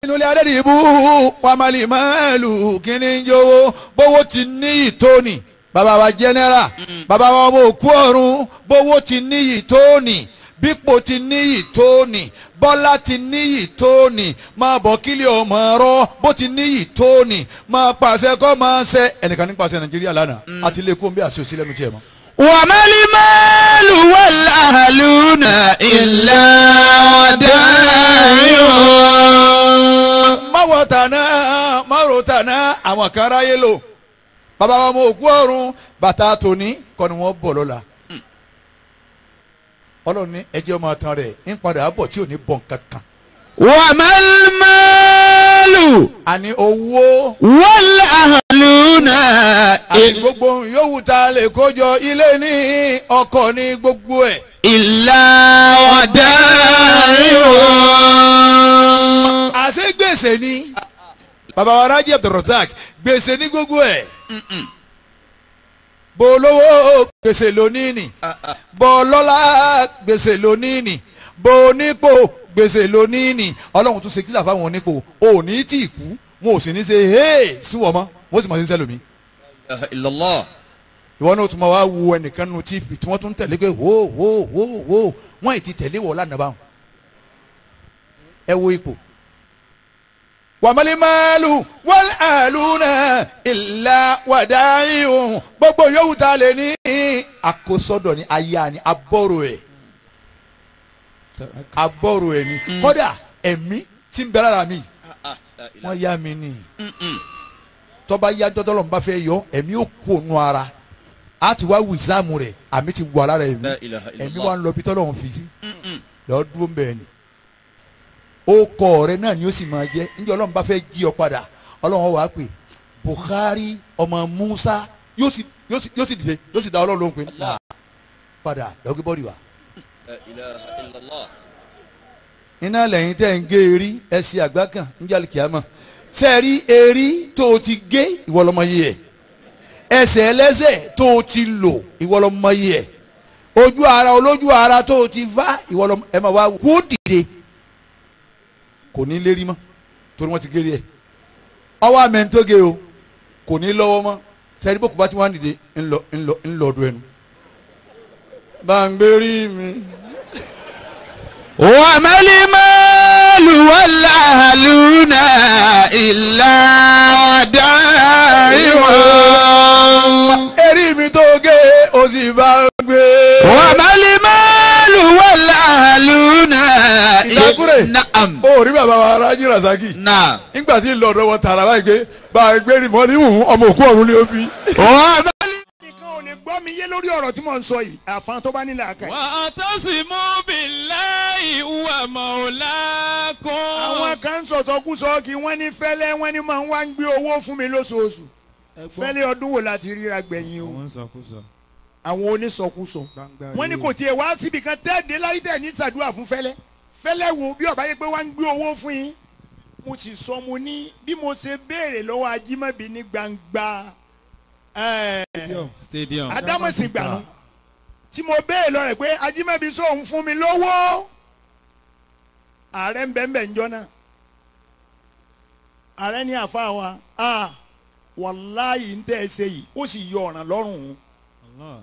inú ilé adé ìbú wàmálì máàlù kíní ń jówó bówó ti ní ìtóni bàbá wa jẹnẹra bàbá wa ọmọ òkú ọ̀run bówó ti ní ìtóni bípò ti ní ìtóni bọ́lá ti ní ìtóni máa bọ̀ kílẹ̀ ọmọ ọ̀rọ̀ bó ti ní ìtóni máa pàṣẹ kọ́ máa ṣe ẹnìkan ní pàṣẹ nàìjíríà lánàá àti ilé kó ń bí àṣẹ òsì lẹ́nu tiẹ̀ mọ́. وما المال والأهلون إلا ودائع má wọ tàná má ro tàná àwọn kan ráyé lò bàbá wa ọmọ òkú ọ̀run bàtà tòní kọ́ ni wọ́n bọ̀ lọ́la ọlọ́run ní ẹjẹ́ ọmọ tán rẹ̀ ń padà bọ̀ tí ò ní bọ̀ nǹkan kan وما المال àní owó والأهلون àti gbogbo yòówù tá a lè kójọ ilé ní ọkọ̀ ní gbogbo ẹ̀ إلا ودائع àṣé gbèsè ni bàbá wa rájí abdulrasaq gbèsè ní gbogbo ẹ̀ bó lówó gbèsè lónìí ni bó lọ́lá gbèsè lónìí ni bó nípò gbèsè lónìí ni ọlọ́run tún ṣe kíṣà fáwọn onípò ò ní tí ì kú wọn ò sì ní ṣe hey sí wọ́n mọ́ wọ́n sì mọ̀ sí sẹ́lómi إلا الله ìwọ náà tún máa wá wo ẹnìkan nu tí tí wọ́n tún tẹ̀lé pé wò wò wò wò wọ́n ì ti tẹ̀lé wọ̀ lánàá báwọn ẹ wo ipò wàmálímàlù wọ́n àlùnà ìlà wàdáyìí gbogbo yòówù tá a lè ní àkósọ́dọ̀ ní aya ni abọ́rò ẹ̀ abọ́rò ẹ̀ ni kódà ẹ̀mí tí ń bẹ lára mi wọ́n yá mi ni tọ́ba yá jọ́dọ́lọ́ ń bá fẹ́ yọ ẹ̀mí ó kó nu ara a ti wá wìsáàmù rẹ̀ àmì ti wà lára ẹ̀mí لا إله إلا ẹ̀mí الله wa ń lọ bí tọ́lọ́run fi sí lọ́ọ́ dúró ń bẹ̀ ni ó kọ ọ̀rẹ́ náà ni ó sì máa jẹ́ níjẹ́ ọlọ́run bá fẹ́ jí ọ padà ọlọ́run wàá pè Buhari ọmọ Musa yóò sì yóò sì yóò sì dìde yóò sì dá ọlọ́run lóhùn pé là padà lọ́gbé bọ́ọ̀lì wa. لا إله إلا الله iná lẹ́yìn tẹ́ ń gé erí ẹsẹ̀ àgbá kan níjàlè kìámọ̀ sẹ́ẹ̀rí erí tó o ti gé ìwọlọ́mọ yìí ẹ̀ ẹsẹ̀ ẹlẹ́sẹ̀ tó o ti lò ìwọlọ́mọ yìí ẹ̀ ojú ara olójú ara tó o ti fá ìwọlọ́mọ ẹ̀ máa wá kó dìde kò ní lérí mọ́ torí wọ́n ti gé rí ẹ̀ ọwọ́ àmẹ́ tó gé o kò ní lọ́wọ́ mọ́ sẹ́ẹ̀rí bó kò bá ti wá dìde ńlọ ńlọ ńlọ ọdún ẹnu bá ń gbé rí mi. وما المال والأهلون إلا دائع erí mi tó gé o sì bá ń gbé. وما المال والأهلون Ìdákúrè. نعم o rí bàbá wa Rájí Rasaki نعم nígbà tí ń lọ ọ̀dọ̀ wọn tààrà báyìí pé bá a gbé rí mọ́ níhùn ọmọ òkú ọ̀run ni ó bí. وما nìkan ò lè gbọ́ mi yé lórí ọ̀rọ̀ tí mò ń sọ yìí àfahàn tó bá nílẹ̀ àkàyè. واعتصموا بالله هو مولاكم àwọn kan ń sọ̀tọ̀kùsọ kí wọ́n ní fẹ́lẹ́ wọ́n ní máa ń wá ń gbé owó fún mi lóṣooṣù fẹ́lẹ́ ọdún wo láti ríra gbẹ̀yìn o wọ́n sọkúsọ. àwọn onísọkúsọ wọ́n ní kò tiẹ̀ wá síbi kan tẹ́ẹ̀dé láyé tẹ̀ ní sàdúrà fún fẹ́lẹ́ fẹ́lẹ́ wo bí ọba yẹ pé wá ń gbé owó fún yín mo sì sọ mo ní bí mo ṣe béèrè lọ́wọ́ ajímọ̀bí ní gbangba ẹ̀ẹ́ stadium. adámọ̀sìn gbànú tí mo béèrè lọ rẹ̀ pé ajímọ̀bí sóun fún mi lówó ààrẹ ń bẹ̀ ń bẹ̀ ń jọ náà ààrẹ ní àfa wa a wàláyé ń tẹ́ ẹ ṣe yìí ó sì yọ ọ̀ràn lọ́rùn òun Allah.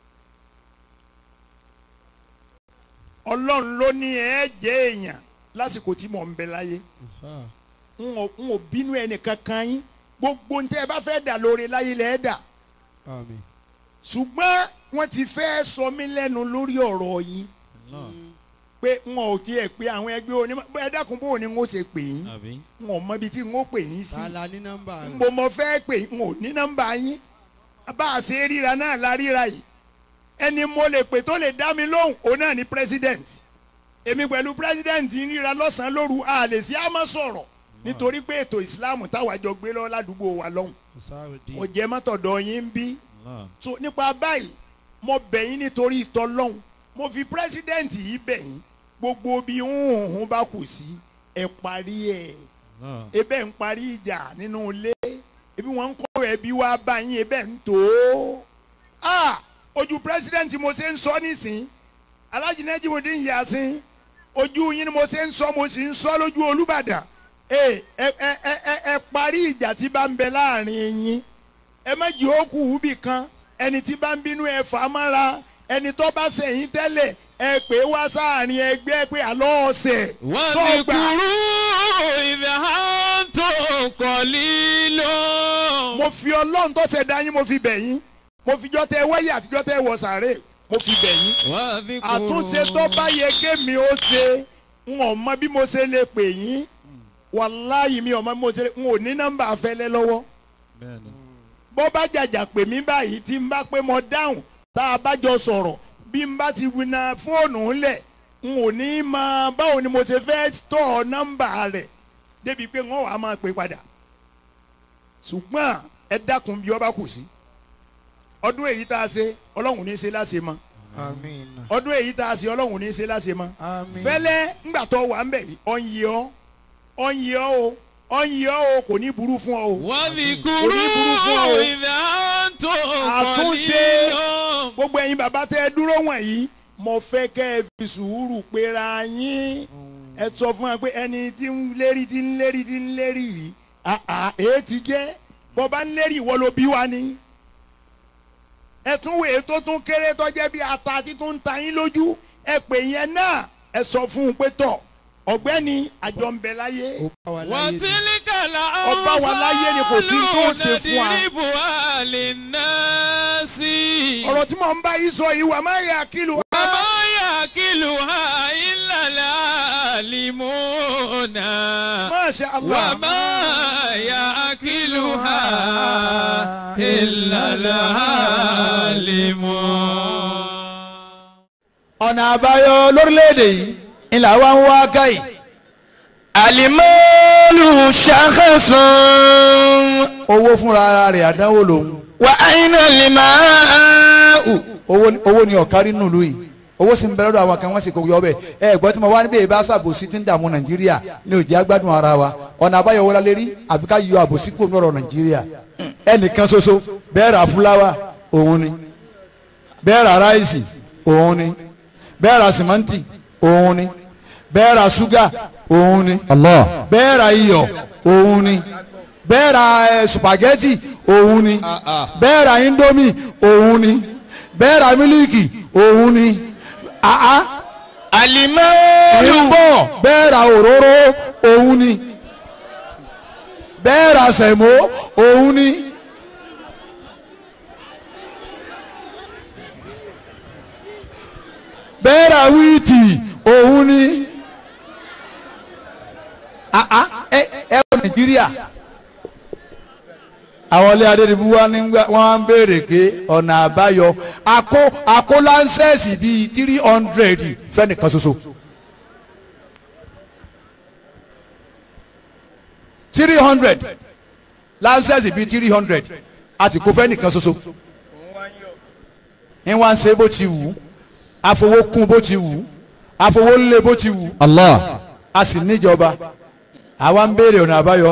ọlọ́run ló ní ẹ jẹ́ èèyàn lásìkò tí mò ń bẹ láyé n ò n ò bínú ẹnì kankan yín gbogbo ń tẹ́ ẹ bá fẹ́ dà lóore láyé lẹ́ẹ̀ dà Àmín. ṣùgbọ́n wọ́n ti fẹ́ sọ mí lẹ́nu lórí ọ̀rọ̀ yín Allah. pé n ò tiẹ̀ pé àwọn ẹgbẹ́ onímọ̀ ẹ dákun bó ni n ó ṣe pè yín àbí. n ò mọ ibi tí n ó pè yín sí Tààlà ní nọ́mbà n rẹ̀. bò mo fẹ́ pè n ò ní nọ́mbà yín bá a ṣe ríra náà la ríra yìí ẹni mo lè pè tó lè dá mi lóhùn òun náà ni president èmi pẹ̀lú president ń ríra lọ́sàn-án lóru a lè sí àmọ́ sọ̀rọ̀ nítorí pé ètò ìsìláàmù táwa jọ gbé lọ ládùúgbò wa lọ́hùn Ọ̀sáàròdì. kò jẹ́ mọ́tọ̀dọ̀ yín ń bí Allah. so nípa báyìí mo bẹ̀ yín nítorí ìtọ́lọ́hún mo fi president yìí bẹ̀ yín gbogbo bí hùhùn bá kù sí ẹ parí ẹ̀ Allah. ebe ń parí ìjà nínú ilé ebi wọn ń kọ́ ẹbí wa bá yín ebe ń tó o ah ojú president mo ṣe ń sọ nísìn Alhaji Najimudeen Yasin ojú yín ni mo ṣe ń sọ mo sì ń sọ lójú Olúbàdàn ẹ ẹ ẹ ẹ ẹ parí ìjà tí bá ń bẹ láàrin yín ẹ má jẹ́ òkú ubì kan ẹni tí bá ń bínú ẹ fà á mára ẹni tó bá sẹ̀yìn tẹ́lẹ̀ ẹ pè é wá sáàrin ẹgbẹ́ pé àlọ́ ọ̀sẹ̀ sọ́gbà واذكروا إذا أنتم قليل mo fi ọlọ́run tó ṣẹ̀dá yín mo fi bẹ̀ yín mo fi jọ́ tẹ wáyé àtijọ́ tẹ wọ sàré mo fi bẹ̀ yín واذكروا àtúnṣe tó bá yẹ kémi ó ṣe n ò mọ bí mo ṣe lè pè yín wàláyé mi ò mọ bí mo ṣe lè n ò ní nọ́mbà afẹ́lẹ́ lọ́wọ́ Bẹ́ẹ̀ni. bó bá jàjà pè mí báyìí tí n bá pé mo dáhùn tá a bá jọ sọ̀rọ̀ bí n bá ti wina fóònù ńlẹ̀ n ò ní mọ báwo ni mo ṣe fẹ́ tọ̀ nọ́mbà rẹ̀ débi pé wọ́n wàá máa pè padà ṣùgbọ́n ẹ dákun bí ọba kù sí ọdún èyí tá a ṣe ọlọ́run ní í ṣe láṣẹ mọ́ àmín ọdún èyí tá a ṣe ọlọ́run ní í ṣe láṣẹ mọ́ àmín fẹ́lẹ́ ńgbà tó wà ń bẹ̀ yìí ọ̀ ń yí ọ́ ọ̀ ń yí ọ́ o ọ̀ ń yí ọ́ o kò ní burú fún ọ o. واذكروا o. إذا أنتم àtúnṣe قليل gbogbo ẹ̀yin bàbá tẹ́ ẹ dúró wọ̀nyí mo fẹ́ kẹ́ ẹ fi sùúrù pera yín ẹ sọ fún wa pé ẹni tí ń lérí tí ń lérí tí ń lérí yìí àà èé ti jẹ́ bọ́ba ń lérí ìwọ ló bí wa ni ẹ tún wèé tó tún kéré tó jẹ́ bí ata tí tún ń ta yín lójú ẹ pè yẹn náà ẹ sọ fún un pé tọ̀ ọ̀gbẹ́ni àjọ ń bẹ láyé وتلك Ọba wa láyé ni kò sí tó ṣe fún wa. نضربها للناس ọ̀rọ̀ tí mò ń bá yín sọ yìí wà má yà kílù وما يأكلها إلا العالمون Masha Allah. وما يأكلها إلا العالمون ọ̀nà àbáyọ lórílẹ̀‐èdè yìí ńlá wa ń wá káyì alimalu shakhasan owó fúnra ara rẹ̀ àdánwò lòun wa aina limau owó owó ni ọ̀kárí nùlù yìí owó sì ń bẹ lọ́dọ̀ àwọn kan wọ́n sì kó yọ bẹ́ẹ̀ ẹ gbọ́ tí mo wá níbi ìbá sàbòsí tí ń dààmú nàìjíríà ní òjì agbádùn ara wa ọ̀nà àbáyọ wọlé lérí àfi ká yọ àbòsí kúrò lọ́rọ̀ nàìjíríà ẹnìkan ṣoṣo bẹ́ẹ̀ ra fúláwà òun ni bẹ́ẹ̀ ra ráìsì òun ni bẹ́ẹ̀ ra sìmẹ́ǹtì òun ni bẹ́ẹ̀ ra ṣúgà òun ni bẹ́ẹ̀ ra iyọ̀ òun ni bẹ́ẹ̀ ra ẹ, sùpàgẹ́tì òun ni bẹ́ẹ̀ ra índómì òun ni bẹ́ẹ̀ ra mílíkì òun ni àá alimalu ìbọ̀ bẹ́ẹ̀ ra òróró òun ni bẹ́ẹ̀ ra sẹ̀mó òun ni. bẹ́ẹ̀ ra wíìtì òun ni. àá ẹ ẹ wọ nàìjíríà àwọn ilé adédìbò wa ní wọn á ń béèrè pé ọ̀nà àbáyọ àkó àkó láńsẹ̀sì bíi three hundred fẹ́nìkan ṣoṣo. three hundred láńsẹ̀sì bíi three hundred a sì kó fẹ́nìkan ṣoṣo. ń wá ń ṣe bó ti wù ú àfowó kún bó ti wù ú àfowó lé bó ti wù ú allah a sì níjọba àwa ń béèrè ọ̀nà àbáyọ.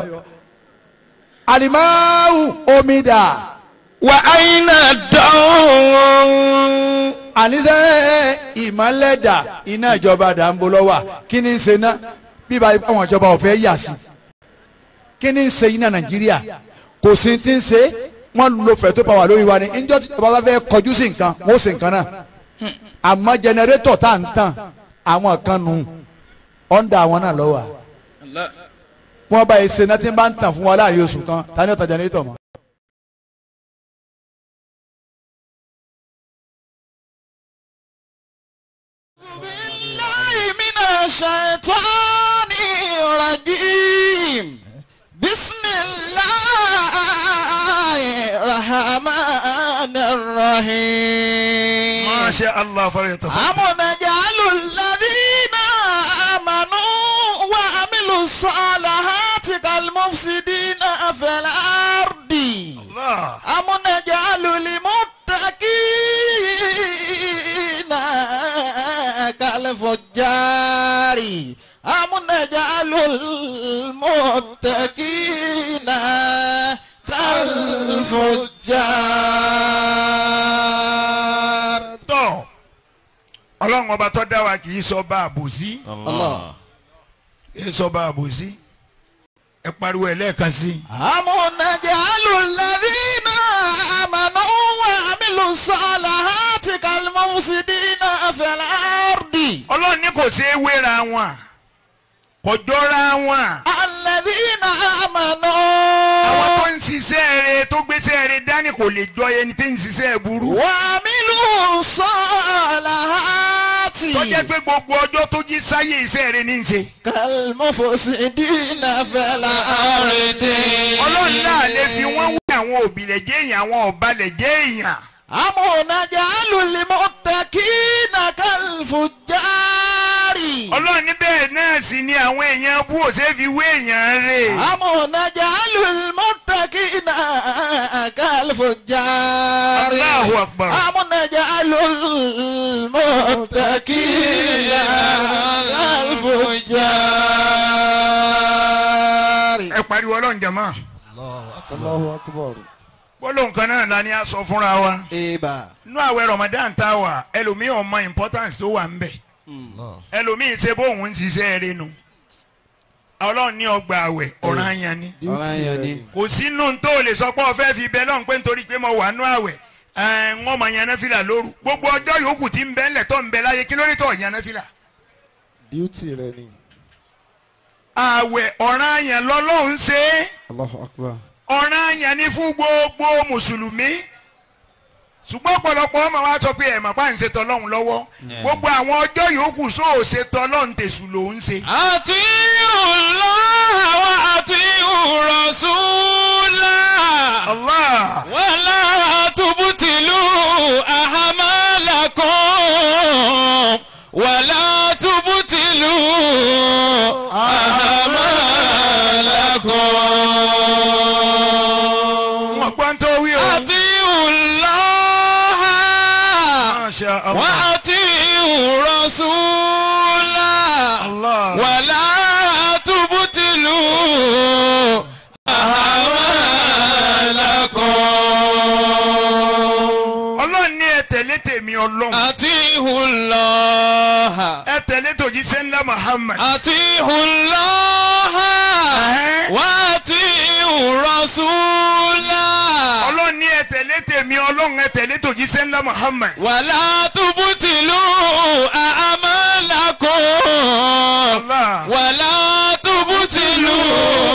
alimawu omi dà wa aina dawn àníṣe ìmọ̀lẹ̀ dà iná ìjọba dà ń bo lọ́wọ́ kí ni ń ṣe ná bíbá àwọn ìjọba ò fẹ́ yà sí kí ni ń ṣe iná nàìjíríà kò sí ti ń ṣe wọ́n lo fẹ̀tọ́ pàwà lórí wa ni níjọ́ tí ìjọba bá fẹ́ kọjú sí nǹkan wọ́n ó ṣe nǹkan náà àmọ́ jẹnẹrétọ̀ tá à ń tàn àwọn kan nù ọ̀ndà àwọn náà lọ́wọ́ wọ́n bá yìí ṣe náà tí ń bá ń tàn fún wa láàyè oṣù kan ta ni ó ta jẹnẹrétọ̀ mọ́. بالله من الشيطان الرجيم بسم الله الرحمن الرحيم Masha Allah falyatafaddal. أم نجعل الذين آمنوا وعملوا الصالحات كالمفسدين في الأرض Allah. أم نجعل المتقين كالفجار أم نجعل المتقين كالفجار tọ́ ọlọ́run ọba tó dá wa kì í sọ bá àbòsí الله kì í sọ bá àbòsí ẹ pariwo ẹ lẹ́ẹ̀kan sí i. أم نجعل الذين آمنوا وعملوا الصالحات كالمفسدين في الأرض ọlọ́run ní kò ṣeé wéra wọn kò jọra wọn. الذين àwọn آمنوا tó ń ṣiṣẹ́ rẹ tó gbéṣẹ́ rẹ dání kò lè jọ ẹni tí ń ṣiṣẹ́ burú. وعملوا الصالحات tó jẹ́ pé gbogbo ọjọ́ tó jí sáyé iṣẹ́ rẹ ní í ṣe. كالمفسدين في الأرض ọlọ́run náà lè fi wọ́n wé àwọn òbílẹ̀ jẹ́ èèyàn àwọn ọ̀balẹ̀ jẹ́ èèyàn. أم نجعل المتقين كالفجار ọlọ́run ní bẹ́ẹ̀ náà sì ni àwọn èèyàn bú ò ṣeé fi wé èèyàn rè. أم نجعل المتقين كالفجار Allahu Akbar. أم نجعل المتقين كالفجار ẹ pariwo ọlọ́run jẹ̀mọ́. الله أكبر gbólóhùn kan náà la ní a sọ fúnra wa. إيبا nú àwẹ̀ Ramadan tá a wà ẹlòmíì ọmọ importance tó wà ń bẹ̀. ẹlòmíì ṣe bóun ń ṣiṣẹ́ rẹ nu. ọlọ́run ní ọgbà àwẹ̀ ọ̀ràn yẹn ni. ọ̀ranyàn ni. kò sínú tó o lè sọ pé o fẹ́ fi bẹ́ẹ̀ lọ́n pé nítorí pé mo wà nú àwẹ̀ ẹ̀ ń wọ́n mọ yaná fìlà lóru gbogbo ọjọ́ yòókù tí ń bẹ́ ńlẹ̀ tó ń bẹ láyé kí ló dé tó yaná fìlà. duty rẹ ni àwẹ̀ ọ̀ràn yẹn lọ́lọ́run ṣe é Allahu Akbar ọ̀ràn yẹn ni fún gbogbo mùsùlùmí ṣùgbọ́n ọ̀pọ̀lọpọ̀ ọmọ wa sọ pé ẹ̀mọ̀ pa ń ṣe tọ́lọ́run lọ́wọ́ gbogbo àwọn ọjọ́ yòókù sóò ṣe tọ́lọ́run tèṣù ló ń ṣe. أطيعوا الله وأطيعوا رسوله Allah ولا تبطلوا أعمالكم ولا تبطلوا أعمالكم wọn gbọ́n tó wí o. أطيعوا الله Masha Allah. وأطيعوا رسوله Allah. ولا تبطلوا أعمالكم ọlọ́run ní ẹ tẹ̀lé tèmi ọlọ́run أطيعوا الله ẹ tẹ̀lé tòjíṣẹ́ ńlá Muhammad. أطيعوا الله وأطيعوا رسوله ọlọ́run ní ẹ tẹ̀lé tèmi ọlọ́run ẹ tẹ̀lé tòjíṣẹ́ ńlá Muhammad. ولا تبطلوا أعمالكم Allah. ولا تبطلوا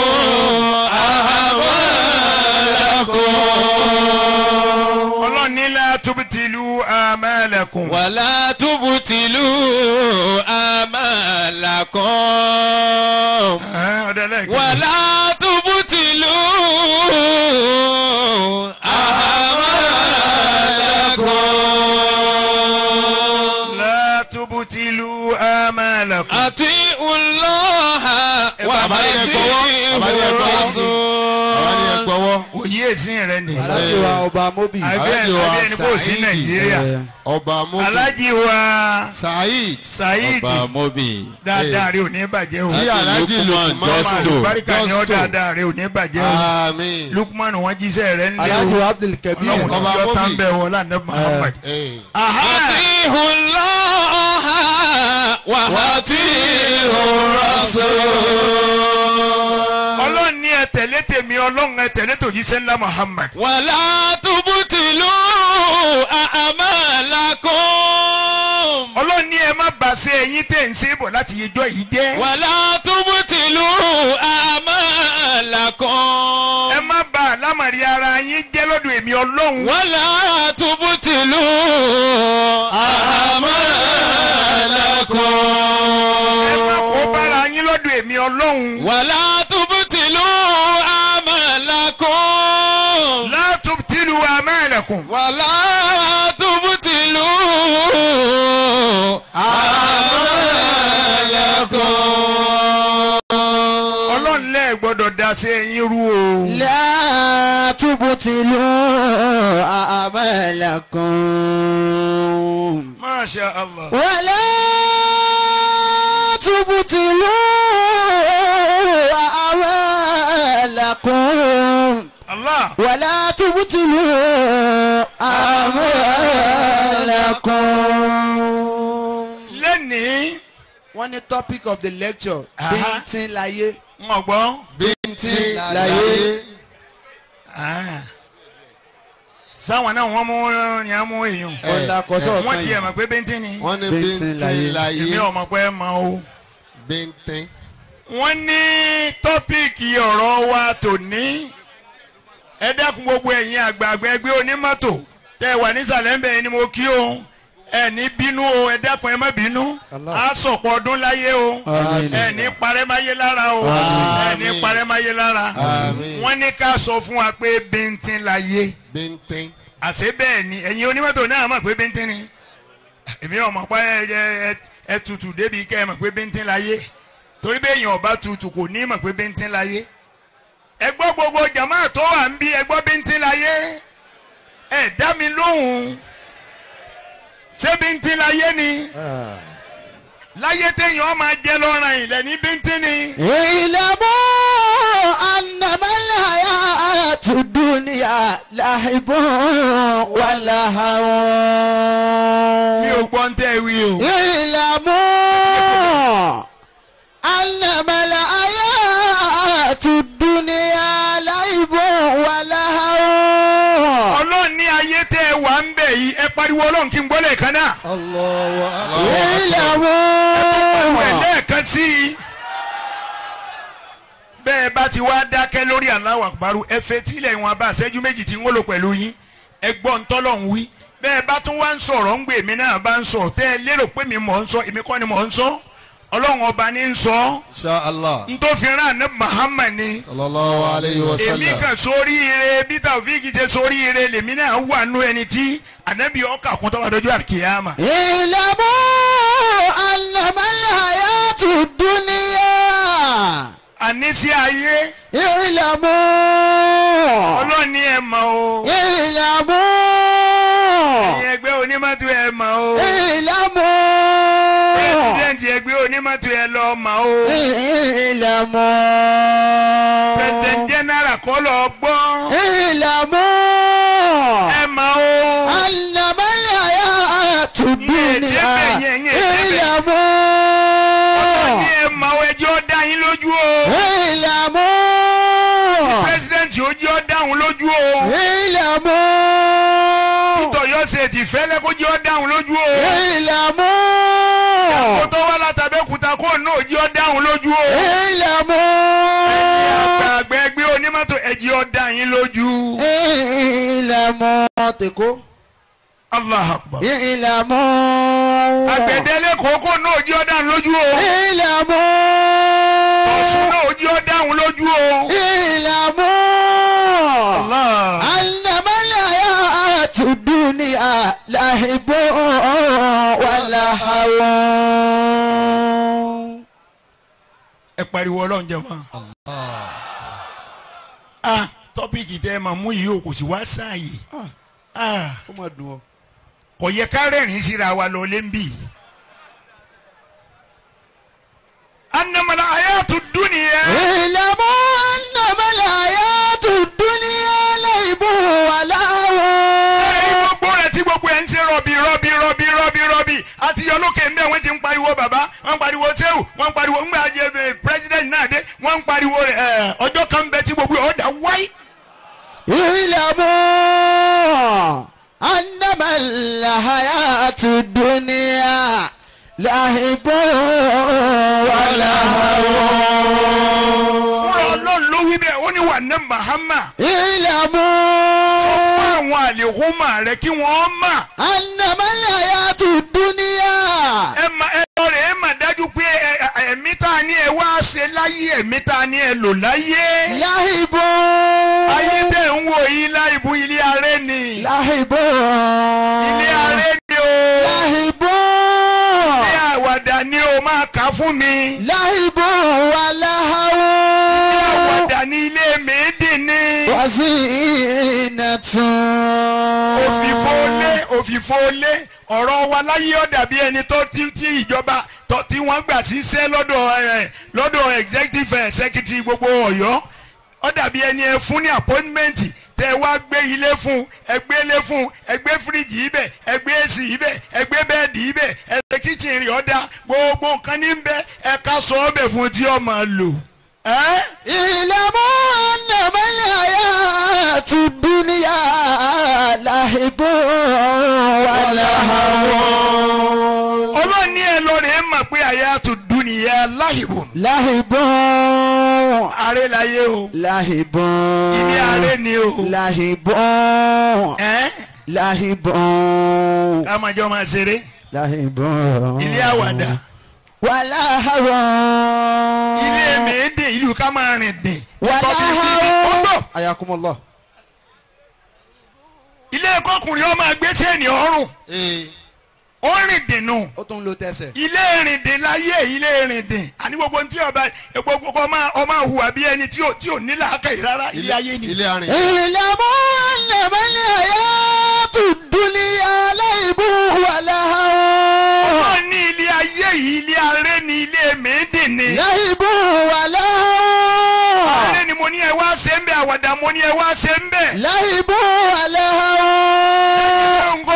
أعمالكم ọlọ́run ní la tubtilu amalakum. ولا تبطلوا أعمالكم Ẹ, ọ̀dọ̀ lẹ́ẹ̀kejì. ولا تبطلوا أعمالكم la tubtilu amalakum. أطيعوا الله bàbá ní ẹ gbọ́wọ́, bàbá ní ẹ وأطيعوا gbọ́wọ́. الرسول àwọn ni ẹ gbọ́wọ́ òye èsìn rẹ ni. alájọ wa ọba mobi. àbí Alhaji wa àbí ẹni kò sí Saidi. Nàìjíríà. ọba mobi Alhaji wa saheed Saheed Ọba Mobi. dáadáa rẹ ò ní bàjẹ́ o. tí alhaji Lukman lukman Justo. Barika ni ọ dáadáa rẹ ò ní bàjẹ́ o. àmín Lukman wọn jíṣẹ́ rẹ ń lé alájọ o. abdul kabir. Ọlọ́run Ọba ti yọ tán Mobi. bẹ́ẹ̀ wọlé àná Muhammad. Eh, Aha! أطيعوا الله وأطيعوا الرسول Ọlọ́run ní ẹ tẹ̀lé tèmi ọlọ́run ẹ tẹ̀lé tòjíṣẹ́ ńlá Muhammad. ولا تبطلوا أعمالكم Ọlọ́run ní ẹ má bàṣẹ ẹ̀yin tẹ̀ ń ṣe bọ̀ láti yẹjọ́ yìí jẹ́. ولا تبطلوا أعمالكم Ẹ má bà àlámọ̀rí ara yín jẹ́ lọ́dọ̀ èmi ọlọ́run. ولا تبطلوا Ẹ má kó أعمالكم bára yín lọ́dọ̀ èmi ọlọ́run. ولا تبطلوا أعمالكم La tubtilu amalakum. ولا تبطلوا أعمالكم Ọlọ́run lẹ́ẹ̀ gbọ́dọ̀ daṣẹ́ ẹ̀yin rú o. لا تبطلوا أعمالكم Masha Allah. ولا تبطلوا أعمالكم Allah. ولا تبطلوا أعمالكم Lẹ́nìí. wọ́n ní topic of the lecture Aha. bíntín láyé Ń gbọ́. bí bíntín láyé. sáwọn náà wọ́n mú ní àmú èèyàn ẹ, ọ̀la kọ́sọ́ wọ́n ọ̀kan tiẹ̀ yìí. mọ̀ pé bíntín ni wọ́n ní Bíntín láyé. bíntín láyé. èmi ò mọ̀ pé ẹ mọ̀ o. bíntín. wọ́n ní tọ́píìkì ọ̀rọ̀ wa tòní ẹ dákun gbogbo ẹ̀yin àgbààgbà ẹgbẹ́ onímọ́tò tẹ́ ẹ wà nísàlẹ̀ ńbẹ̀ yẹn ni mo kí o ẹ ní bínú o ẹ dákun ẹ má bínú Allah. á sọ̀pọ̀ ọdún láyé o Àmín. ẹ ní parẹ́ máyé lára o ẹ ní Àmín. parẹ́ máyé lára Àmín. wọ́n ní ká sọ fún wa pé bíntín láyé bíntín. àṣé bẹ́ẹ̀ ni ẹ̀yin onímọ́tò náà mọ̀ pé bíntín ni èmi ò mọ̀ pé ẹ- ẹ- ẹ tutù débi kẹ́ ẹ mọ̀ pé bíntín láyé torí bẹ́ẹ̀ èèyàn ọba tutù kò ní mọ̀ pé bíntín láyé ẹ gbọ́ gbogbo jama tó wà ń bí ẹ gbọ́ bíntín láyé ẹ dá mi lóhùn ṣé bíntín láyé ni láyé téèyàn máa jẹ lọ́ràn ilẹ̀ ní bíntín ni اعلموا أنما الحياة الدنيا لعب ولهو mi ò gbọ́ ń tẹ́ wí o. اعلموا أنما الحياة الدنيا لعب ولهو ọlọ́run ní ayé tẹ́ ẹ wà ń bẹ̀ yìí ẹ pariwo ọlọ́run kí n gbọ́ lẹ́ẹ̀kan náà. Allahu akbar. Pariwo ẹ̀ اعلموا lẹ́ẹ̀kan sí i. bẹ́ẹ̀ bá ti wá dákẹ́ lórí Allahu Akbar ẹ fetílẹ̀ ìwọ̀n abá àṣẹ́jú méjì tí ń wọ́lò pẹ̀lú yín ẹ gbọ́ ń tọ́lọ̀ ń wí. bẹ́ẹ̀ bá tún wá ń sọ̀rọ̀ ń gbè mí náà bá ń sọ tẹ́ ẹ lérò pé mi mọ̀ ń sọ èmi kọ́ ni mọ̀ ń sọ ọlọ́run ọba ní ń sọ Insha Allah. ń tó fi rán àná Muhammad ni Sallallahu alayhi wa èmi sallam. kan sórí ire bí Taofik ṣe sórí ire lèmi náà wà nú ẹni tí ànábì ọkà kún tọ́wọ́ dọ́jú àkìyàmà. اعلموا أنما الحياة الدنيا àníṣe ayé اعلموا ọlọ́ọ̀ni ẹ̀ mọ̀ o اعلموا ẹ̀yin ẹgbẹ́ onímọ̀tò ẹ̀ mọ̀ o اعلموا pírẹsidẹ́ǹtì ẹgbẹ́ onímọ̀tò ẹ̀ lọ mọ̀ o اعلموا pírẹsidẹ́ǹtì jẹ́nẹ́rà kọ́ lọ gbọ́ اعلموا ẹ̀ mọ̀ o أنما الحياة الدنيا Nye, nye, nye, nye. اعلموا ọlọ́ọ̀ni ẹ̀ mọ̀ o ẹjọ́ dá yín lójú o اعلموا pírẹsidẹ́ǹtì ojú ọ́ dáhùn lójú o اعلموا tọ̀yọ́ ṣe ti fẹ́lẹ́ kó jẹ́ ọ́ dáhùn lójú o kó اعلموا tó wá látàbẹ́kúta kó náà jẹ́ ọ́ dáhùn lójú o اعلموا àgbà ẹgbẹ́ onímọ̀tò ẹ̀jẹ̀ ọ́ dá yín lójú اعلموا تكو Allah akbar. اعلموا àgbẹ̀dẹ́lẹ̀ kókó náà jí ọ́ dáhùn lójú o. ọ̀sùn اعلموا náà jí ọ́ dáhùn lójú o. اعلموا Allah. أنما الحياة الدنيا لعب ولهو ẹ pariwo ọlọ́run jẹ fún wa. a tọ́pìkì tẹ́ ẹ máa mú yìí o kò sí wá sáàyè. Ah, ó máa dùn ọ́. kò yẹ ká rẹ́rìn síra wa lọ lé ń bì. anamala ayatu dunya. اعلموا أنما الحياة الدنيا لعب ẹ̀rí ولهو gbogbo rẹ̀ tí gbogbo ẹ̀ ń ṣe rọ̀bì rọ̀bì rọ̀bì rọ̀bì rọ̀bì àti yọlókè ń bẹ̀ wọ́n ti ń pariwo bàbá wọ́n ń pariwo sẹ́wù wọ́n ń pariwo ńgbà jẹ ẹ, president náà dé wọ́n ń pariwo rẹ̀ ẹ̀ ọjọ́ kan bẹ tí gbogbo ọ̀dà wáyé. اعلموا أنما الحياة الدنيا لعب ولهو fúnra ọlọ́run ló wí bẹ́ẹ̀ ó ní wà ní mahama sọ اعلموا fún àwọn àlèhùnmá rẹ kí wọ́n mà أنما الحياة الدنيا ẹ mà ẹ lọ rẹ̀ ẹ mà dájú pé ẹ- ẹ- ẹ̀mí tá a ní ẹ wá ṣe láyé ẹ̀mí tá a ní ẹ lò láyé. لعب ayé tẹ̀ ń wò yí láìbú ilé aré ni لعب ilé aré ni o لعب ilé àwàdà ni o máa kà fún mi. لعب ولهو àwàdà ní ilé mèédì ni. وزينة òfìfo lé òfìfo lé ọ̀rọ̀ wa láyé ó dàbí ẹni tó tí tí ìjọba tó tí wọ́n gbà síṣẹ́ lọ́dọ̀ ẹ̀ lọ́dọ̀ executive ẹ̀ secretary gbogbo ọ̀yọ́ ó dàbí ẹni ẹ fún ní appointment tẹ wá gbé ilé fún ẹ gbé ilé fún ẹ gbé fíríjì ibẹ̀ ẹ gbé èsì ibẹ̀ ẹ gbé bẹ́ẹ̀dì ibẹ̀ ẹ ṣe kíchìn rí ọ̀dà gbogbo nǹkan ní bẹ ẹ ká sọ ọbẹ̀ fún tí ó máa lò. ẹ́ اعلموا lahibun ààrẹ láyé o lahibun ilé ààrẹ ni o lahibun ẹ́ lahibun ká máa jọ máa ṣeré lahibun ilé àwàdà wàláhàrún ilé mèédè ìlú ká máa rìn dìn wàláhàrún ayakumullah ilé kọkùnrin ọmọ agbésẹ́ni ọrùn ee ó rìn dìnnú ó tún lo tẹsẹ̀. ilé rìndìn láyé ilé rìndìn àní gbogbo ntí ọba gbogbo ọmọ ọmọ hùwà bí ẹni tí ò tí ò ní làákàyè rárá ilé ayé ni. ilé arìn ìlàmú ànàmọ́lẹ̀ àyàtú dúníyà láìbù wàláhàrún wọ́n ní ilé ayé yìí ilé aré ni ilé mèédè ni. láìbù wàláhàrún aré ni mo ní ẹ wá ṣe ń bẹ àwàdà mo ní ẹ wá ṣe ń bẹ. láìbù wàláhàrún gbòǹgò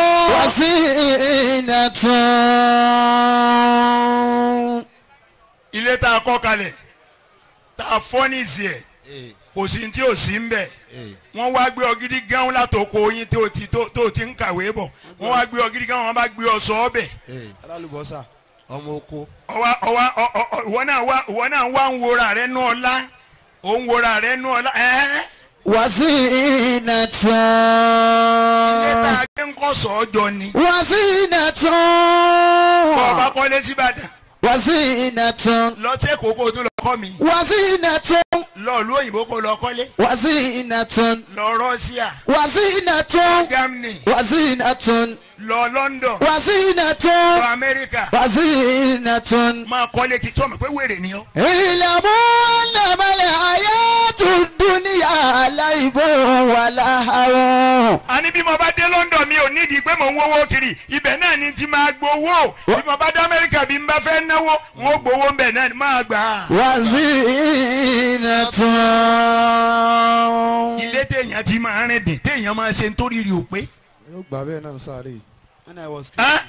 wàsíìnàtún. ilé tá a kọ́ kalẹ̀ tá a fọ́ ní ìsì ẹ̀ ee kò sí tí ò sí ń bẹ̀. ee wọ́n wá gbé ọgídí gán látòkò yín tó ti tó tó ti ń kàwé bọ̀ wọ́n wá gbé ọgídí gán wọ́n bá gbé ọ sọ ọ́ bẹ̀. ee alálùbọ́sà. ọmọ oko ọwa ọwa ọ- ọ- ọ- ìwọ náà wá ìwọ náà wá ń wora rẹ nú ọlá ò ń wora rẹ nú ọlá ẹ ilé tá wàsíìnàtún. a gbé ń kọ́ sọ́ọ́jọ ni bọ́ ọba wàsíìnàtún. kọ́lé síbàdàn wàsíìnàtún. lọ sí èkó kó o tún lọ kọ́ mi wàsíìnàtún. lọ ìlú òyìnbó kó lọ kọ́lé wàsíìnàtún. lọ rọ́ṣíà wàsíìnàtún. germany wàsíìnàtún. lọ london lọ wàsíìnàtún. amẹ́ríkà wàsíìnàtún. máa kọ́lé kí tí wọ́n mọ̀ pé wèrè ni ọ́ ìlàmú ànàmọ́lẹ̀ àyàtú dúníyà láìbò wàláhàrún. àní bí mo bá dé london mi ò nídìí pé mò ń wówó kiri ibẹ̀ náà ni ti máa gbowó bí mo bá dé amẹ́ríkà bí n bá fẹ́ náwó n ó gbowó ń bẹ̀ náà ni máa gbà á. wàsíìnàtún. ilé téèyàn ti máa rìn dè téèyàn máa ṣe nítorí rí o pé. yóò gbà bẹ́ẹ̀ náà sáré when i was. Ẹ́,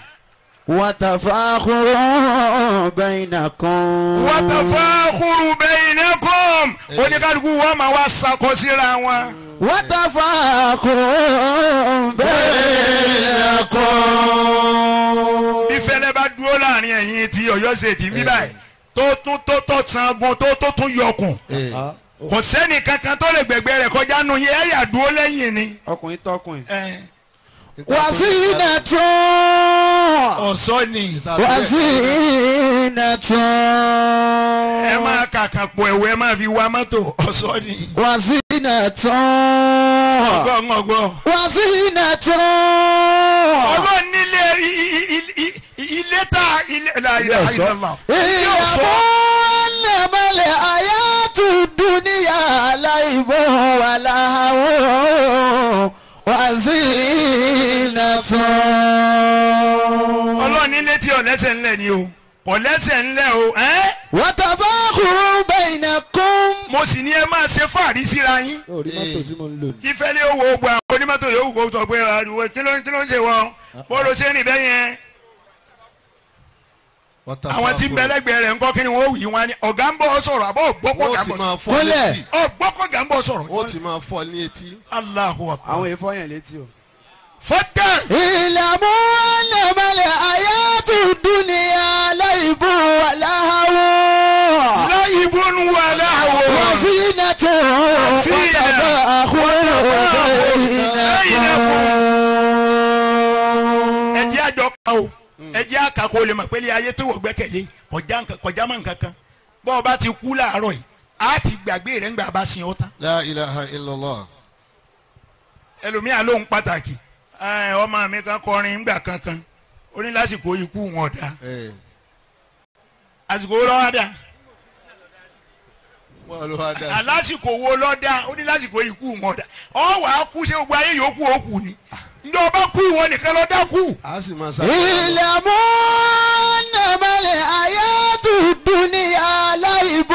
wàtàfàkùrọ̀ bẹ̀yìnàkùn. watafakhuru bainakum oníkálukú wọn máa wá sakọ síra wọn. wàtàfàkùrọ̀ bẹ̀yìnàkùn. bí fẹlẹ bá dúró láàrin ẹ̀yin ti Ọ̀yọ́ ṣe ti mí báyìí tó tún tó tó sangun tó tó tún yọkùn ee kò sẹ́ni kankan tó lè gbẹ̀gbẹ́ rẹ̀ kọjá nu yẹ ẹ̀yà dúró lẹ́yìn ni. ọkùnrin tọkùnrin. Ẹ, wàsíìnàtún. ọ̀sọ́ ni wàsíìnàtún. ẹ máa kàkà pọ̀ ẹ̀wọ̀ ẹ máa fi wa mọ́tò ọ̀sọ́ ni. wàsíìnàtún. gbọ̀ngbọ̀ngbọ̀. wàsíìnàtún. ọlọ́run nílé i- i- i- i- ilé tá ilé la ilaha illallah. ilé ìyàbọ̀ ọ̀ṣọ́ nàmàlẹ̀ àyàtú dúníyà láìbọ̀ wà láhàwọ̀ wàsíìnàtún. ọlọ́run nílé tí ọ̀lẹ́sẹ̀ ńlẹ̀ ni o ọ̀lẹ́sẹ̀ ńlẹ̀ o ẹ́ wàtàfàkùrù bainakum. mo sì ní ẹ máa ṣe fàárí síra yín orí mọ́tò tí mo ń lò ní. ìfẹ́lẹ́ owó gba onímọ́tò yòówù kó sọ pé ariwo kí ló kí ló ń ṣe wọ́n bọ́ọ̀lù ṣe rìn bẹ́ẹ̀ yẹn àwọn tí ń bẹ lẹ́gbẹ̀ẹ́ rẹ̀ ńkọ́ kí ni wọ́n wì wọ́n ni ọ̀gá ń bọ̀ sọ̀rọ̀ àbọ̀ ògbọ́kọ̀ wọ́n gà ti ń bọ̀ máa fọ́ Kúnlẹ̀. létí ọ̀gbọ́kọ̀ gà ń bọ̀ sọ̀rọ̀ wọ́n ti máa fọ́ ní etí. Allahu akbar àwọn èèfọ́ yẹn létí o. fọ́tẹ́ ìlàmú nàmàlẹ̀ àyàtú dúníyà láìbọ̀ wà láhàwọ̀. láyìnbó ń wà láwọ̀ وزينة وزينة. وتفاخر بينكم ẹjẹ́ àjọ ká o ẹjẹ́ àkà kó lè mọ̀ pé ilé ayé tó wọ̀ gbẹ́kẹ̀lé kọjá nǹkan- kọjá mọ́ nǹkan kan bọ́ ọ bá ti kú láàárọ̀ yìí á ti gbàgbé rẹ̀ ńgbà bá sin ọ́ tán la ilaha illallah. ẹlòmíà lóhun pàtàkì ẹ, ọmọ mi kan kọrin ńgbà kankan ó ní lásìkò ikú wọn ọ̀dà ee àsìkò wo lọ́wọ́ dà wọ́n ló wá dá sí. alásìkò wo lọ́dà ó ní lásìkò ikú wọn ọ̀dà ọ wà á kú ṣé gbogbo ayé yòókù ó kù ni ǹjọ́ ọba kú ìwọ nìkan lọ́dà kú a sì máa sá. اعلموا انما الحياة الدنيا لعب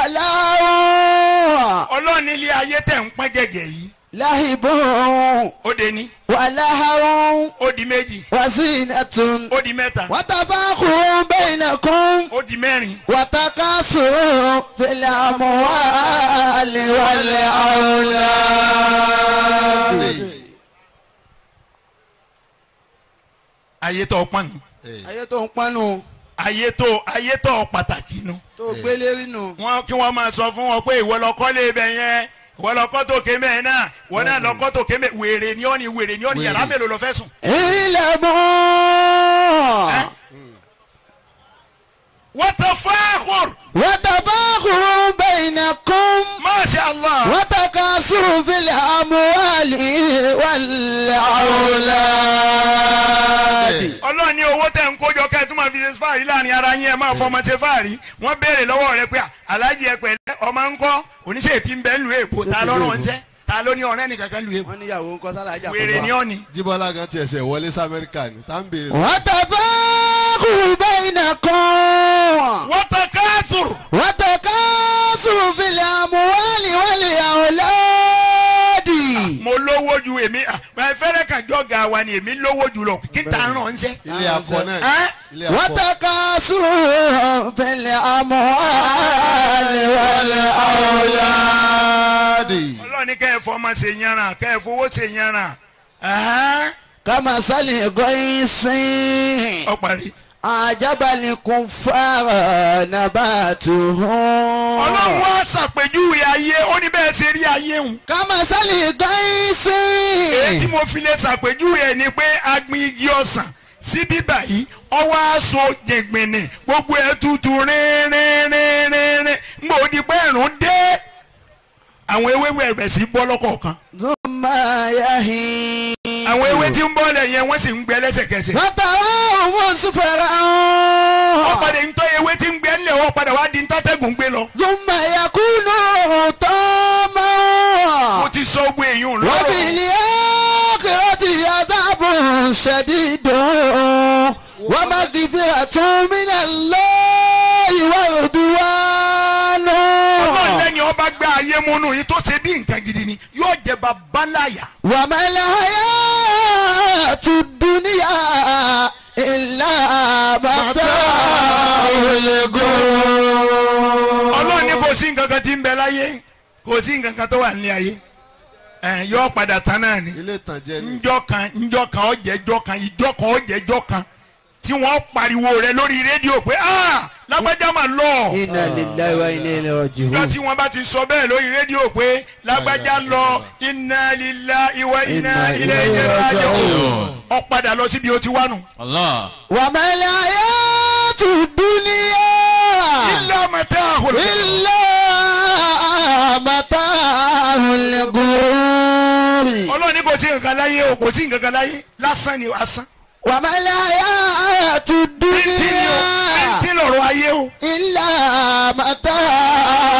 ولهو ọlọ́ọ̀ni ilé ayé tẹ̀ ń pọ́n gẹ̀gẹ̀ yìí لعب ó de ní ولهو ó di méjì وزينة ó di mẹ́ta وتفاخر بينكم ó di mẹ́rin وتكاثر في الأموال والأولاد ayé tó pọ́n nù Ee. ayé tó ń pọ́nù ayé tó ayé tó pàtàkì nu tó gbélé rí nù. wọn kí wọn máa sọ fún wọn pé ìwọ lọkọ lè bẹ yẹn ìwọ lọkọ tó ké mẹ náà ìwọ náà lọkọ tó ké mẹ wèrè ni ọ ni wèrè ni ọ ni yàrá mélòó lọ fẹ́ sùn. ilẹ̀ mọ́. watafakhur watafakhurun bainakum. masha allah وتكاثر في الأموال والأولاد ọlọ́run ní owó tẹ̀ ń kójọ kẹ́ ẹ tún máa fi ṣe fáàrí láàrin ara yín ẹ máa fọmọ ṣe fáàrí wọ́n béèrè lọ́wọ́ rẹ pé aláàjì ẹ pẹ̀lẹ́ ọmọ ń kọ́ oníṣẹ́ tí ń bẹ ń lu èbó ta lọ́rùn ń jẹ́ ta ló ní ọ̀rẹ́ nìkan kan lu èbó wọ́n níyàwó ń kọ́ sálàjà wèrè ni ọ́ ni. jíbọ́lá kan tiẹ̀ sẹ̀ wọlé sí amẹ́ríkà ni tá ń béèrè lọ. وتفاخر بينكم watafakhur وتكاثر في الأموال والأولاد mo lówó ju èmi ẹ fẹ́rẹ́ kan jọ́gà wa ni èmi lówó ju lọ kí n ta ràn ń ṣẹ́. ilé akọ náà ẹ́ ilé akọ. وتكاثر في الأموال والأولاد ọlọ́run ní kẹ́ ẹ fọmọ ṣe yanran kẹ́ ẹ fowó ṣe yanran ẹ̀hán, كمثل غيث ọ parí. أعجب الكفار نباته ọlọ́run wá ṣàpèjúwe ayé ó ní bẹ́ẹ̀ ṣe rí ayé hùn. كمثل غيث èyí tí mo fi lè ṣàpèjúwe ẹ̀ ni pé a gbin igi ọsàn sí bíbà yìí ọwọ́ aṣọ jẹ̀gbìnì gbogbo ẹ̀ tutù rínrínrínrínrín ń gbòó di pé ẹ̀rùn dé àwọn ewéwé ẹ̀bẹ̀ sí bọ́ lọ́kọ̀ọ̀kan ثم يهين àwọn ewé tí ń bọ́ lẹ̀ yẹn wọ́n sì ń gbẹ lẹ́sẹ̀kẹsẹ̀ فتراه مصفرا wọ́n padà ń tọ́ ewé tí ń gbẹ ńlẹ̀ wọ́n padà wá di ń tọ́tẹ́gùn gbé lọ ثم يكون mo طاما ti sọ ogun èèyàn lọ́wọ́ وبالآخرة عذاب شديد ومغفرة من الله ورضوان ọlọ́run lẹ́ni ọba gbé ayé múnú yìí tó ṣe bí nǹkan gidi ni yóò jẹ bàbá láyà وما الحياة الدنيا إلا متاع الغرور ọlọ́run ní kò sí nǹkan kan tí ń bẹ láyé kò sí nǹkan kan tó wà nílé ayé ẹ̀ yóò padà tán náà ni ilé ìtànjẹ ni. njọ́ kan njọ́ kan ọ̀jẹ̀jọ́ kan ìjọ́ kan ọ̀jẹ̀jọ́ kan tí wọ́n pariwo rẹ̀ lórí rédíò pé ah lágbájá mà lọ إنا لله وإنا إليه njọ́ راجعون tí wọ́n bá ti sọ bẹ́ẹ̀ lórí rédíò pé lágbájá lọ inna lillahi wa inna ilayhi raji'un ó padà lọ síbi ó ti wá nù. Allah. وما الحياة الدنيا illa mata'ul إلا متاع الغرور ọlọ́run ní kò sí nǹkan láyé o kò sí nǹkan kan láyé lásán ni asán. وما الحياة bíntín ni o الدنيا bíntín lọ̀rọ̀ ayé o. إلا متاع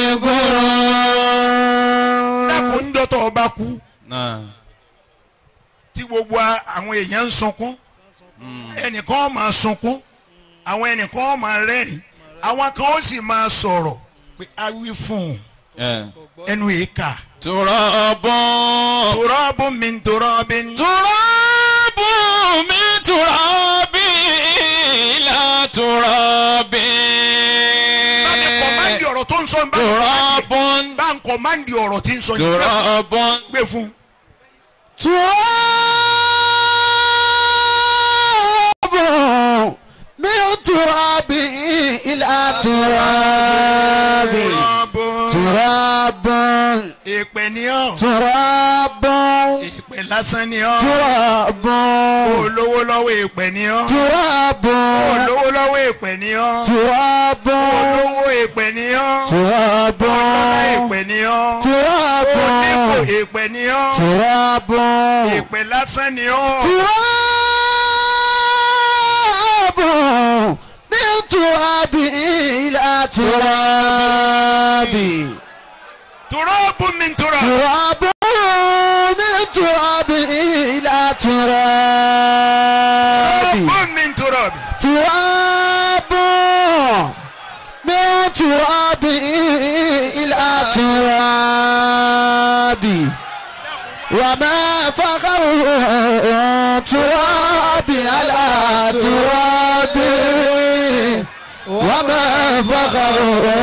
الغرور dákun ń dọ́tọ̀ ọba kú Nah. tí gbogbo a- àwọn èèyàn ń sunkún ẹnìkan ó máa sunkún àwọn ẹnìkan ó máa rẹ́rìn àwọn kan ó sì máa sọ̀rọ̀ pé a wí fún un Yeah. ẹnu yìí kà. Turabun. tòrọ́bù mi ń tòrọ́bì ń. Turabun min turabi ila turabi. báńkì kọ̀mándì ọ̀rọ̀ tó ń sọ bá Turabun. ń kọ̀mándì ọ̀rọ̀ tí ń sọ yìí Turabun. gbé fún un. تراب من تراب إلى تراب tòrọ́bù تراب ìpè ní ọ́ تراب ìpè lásán ní ọ́ تراب olówó lọ́wọ́ ìpè ní ọ́ تراب olówó lọ́wọ́ ìpè ní ọ́ تراب olówó ìpè ní ọ́ تراب ọlá ìpè ní ọ́ onípò تراب ìpè ní ọ́ تراب ìpè lásán ní ọ́ تراب من تراب إلى تراب tòrọ́bù mi ń tòrọ́ تراب من تراب إلى تراب tòrọ́bù mi ń tòrọ́ تراب من تراب إلى تراب وما فخر تراب على تراب وما فخر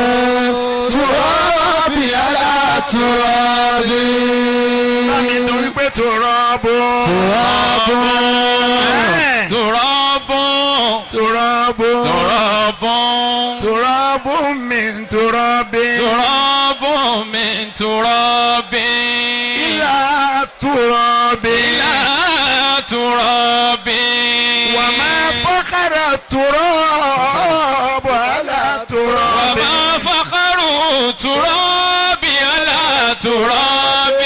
تراب على تراب nítorí pé tòrọ́bù تراب Ẹ̀, Turabun. tòrọ́bù تراب تراب من تراب تراب من تراب إلى تراب إلى تراب وما فخر التراب على تراب وما فخر تراب على تراب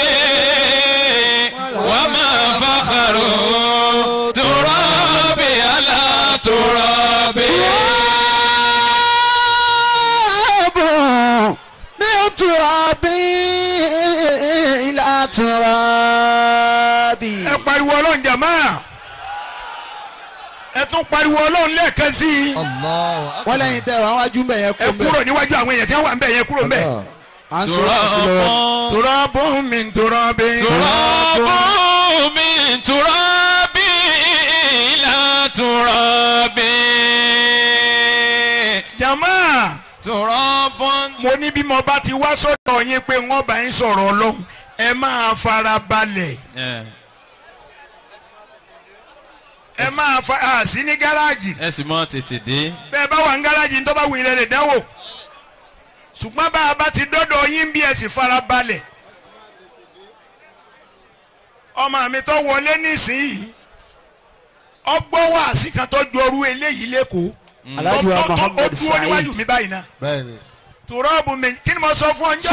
وما فخر تراب على تراب تراب من تراب إلى تراب ẹ pariwo ọlọ́run jàmá ẹ tún pariwo ọlọ́run lẹ́ẹ̀kan sí i Allahu akbar. wọ́n lẹ́yìn tẹ́ wọ́n wájú mbẹ̀ yẹn ẹ kó mbẹ̀. kúrò níwájú àwọn èèyàn tí wọ́n wà ń bẹ̀ yẹn kúrò ń bẹ̀. à ń sọ sí lọ́wọ́. تراب تراب من تراب تراب من تراب إلى تراب jàmá تراب mo ní bí mo bá ti wá sọ́dọ̀ yín pé wọ́n bá yín sọ̀rọ̀ ọlọ́run ẹ máa fara balẹ̀ ẹ máa fa à sí ní gáràjì ẹ sì mọ tètè dé bẹ́ẹ̀ bá wà ní gáràjì tó bá wù yín lè dánwò ṣùgbọ́n bá a bá ti dọ́dọ̀ yín bí ẹ sì fara balẹ̀ ọmọ mi tó wọlé nísìnyí ọgbọ́n wàásì kan tó ju ọrú eléyìí lẹ́kọ̀ọ́ Alhaji wa Tó- tó- tó- ó Muhammad dúró níwájú Saheed. mi báyìí náà bẹ́ẹ̀ni. tùrọ́ọ̀bù mi kí ni mo sọ fún ọ njẹ́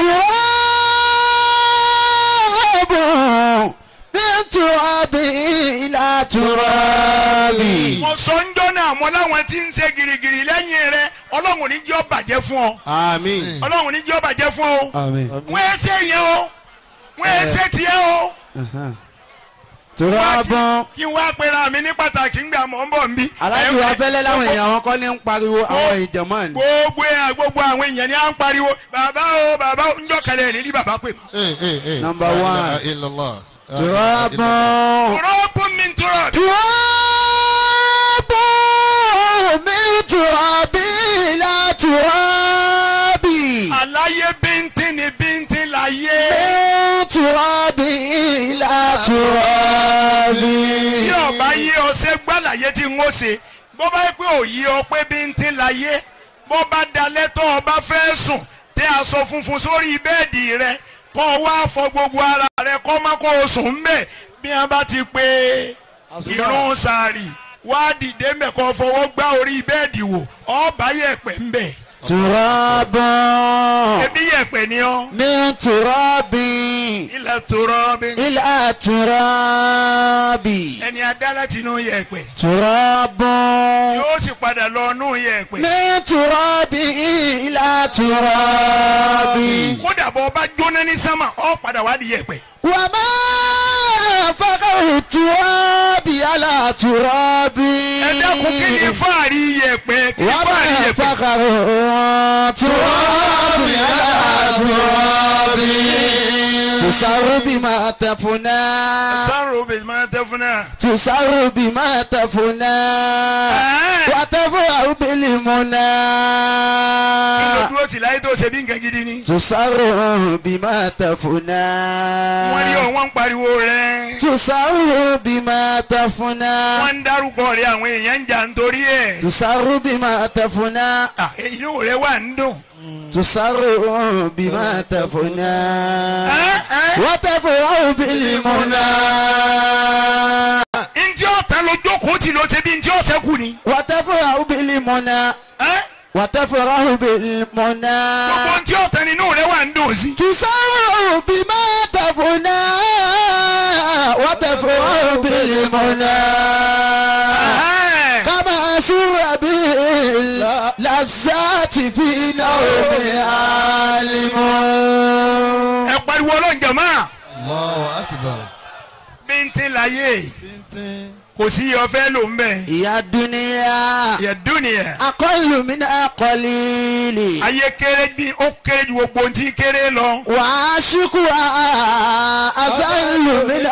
تراب من تراب إلى تراب mo sọ ń jọ́ náà mo láwọn tí ń ṣe girigiri lẹ́yìn rẹ ọlọ́run ní jẹ́ ó bàjẹ́ fún ọ àmín. ọlọ́run ní jẹ́ ó bàjẹ́ fún ọ آمين wọ́n ẹ ṣe yẹn o wọ́n ẹ ṣe tiẹ̀ o تراب kí n wá pera mi ní pàtàkì ńgbà mọ̀ ń bọ̀ nbí. aláàjì wa fẹ́lẹ́ láwọn èèyàn wọn kọ́ ní ń pariwo àwọn ìjọ̀mọ́ ni. gbogbo ẹ̀ gbogbo àwọn èèyàn ni à ń pariwo bàbá o bàbá o njọ́ kẹlẹ̀ ní ní bàbá pè mọ́. Eh, eh, eh. Number La one. ilaha illallah. La ilaha تراب illallah. tùrọ́ọ̀bù mi ń tùrọ̀ تراب من تراب إلى تراب àlàyé bíntín ni bíntín láyé. من تراب إلى تراب bí ọba yé ọsẹ gbàlàyé tí ń ó ṣe bó bá yẹ pé òye ọ pé bíntín láyé bó bá dalẹ̀ tó ọba fẹ́ sùn tẹ aṣọ funfun sórí bẹ́ẹ̀dì rẹ kọ́ ọ wá fọ gbogbo ara rẹ kọ́ má kó o sùn ń bẹ̀ bí wọn bá ti pé irun sàárì wá dìde ń bẹ̀ kọ́ fọwọ́ gbá orí bẹ́ẹ̀dì wò ọba yẹ̀pẹ̀ ń bẹ̀ تراب ebi yẹ̀pẹ̀ ni ọ́ من تراب ilẹ̀ tó rọ́ bí إلى تراب ẹni adá láti inú yẹ̀pẹ̀ تراب yóò sì padà lọ inú yẹ̀pẹ̀. من تراب إلى تراب kódà bọ́ ọba jóná ní sámà ọ padà wá di yẹ̀pẹ̀. وما فقر التراب على تراب ẹ dákun kí ni fáàrí yẹ̀pẹ̀ kí ni fáàrí وما yẹ̀pẹ̀. فقر التراب على تراب تسر بما تفنى sáró bèbí máa tẹ fún náà. تسر بما تفنى وتفرح بالمنى kí ló dúró tì láyé tó ṣe bí nǹkan gidi ni. تسر بما تفنى wọ́n ní ọ̀wọ́n ń pariwo rẹ̀. تسر بما تفنى wọ́n ń dárúkọ rẹ̀ àwọn èèyàn ń jà nítorí ẹ̀. تسر بما تفنى Ah, inú rẹ̀ wà ń dùn. تسر بما تفنى Ẹ́, ẹ́. وتفرح بالمنى ntí ọ̀tá ló jókòó tì ló ṣe bí ntí ọ̀sẹ̀ kù ni. وتفرح بالمنى Ẹ́, وتفرح بالمنى gbogbo ntí ọ̀tá nínú rẹ̀ wà ń dùn sí. تسر بما تفنى وتفرح بالمنى Ẹ́, كما سر باللذات في نوم عالم ẹ pariwo ọlọ́njẹ̀ máa. Allahu akbar. bíntín láyé Tíntín. kò sí ọ̀fẹ́ ló ń bẹ̀. يا الدنيا yẹ̀dúnìyà. أقل من قليل ayé kéré bí ó kéré ju gbogbo ohun tí kéré lọ. وعاشقها أذل من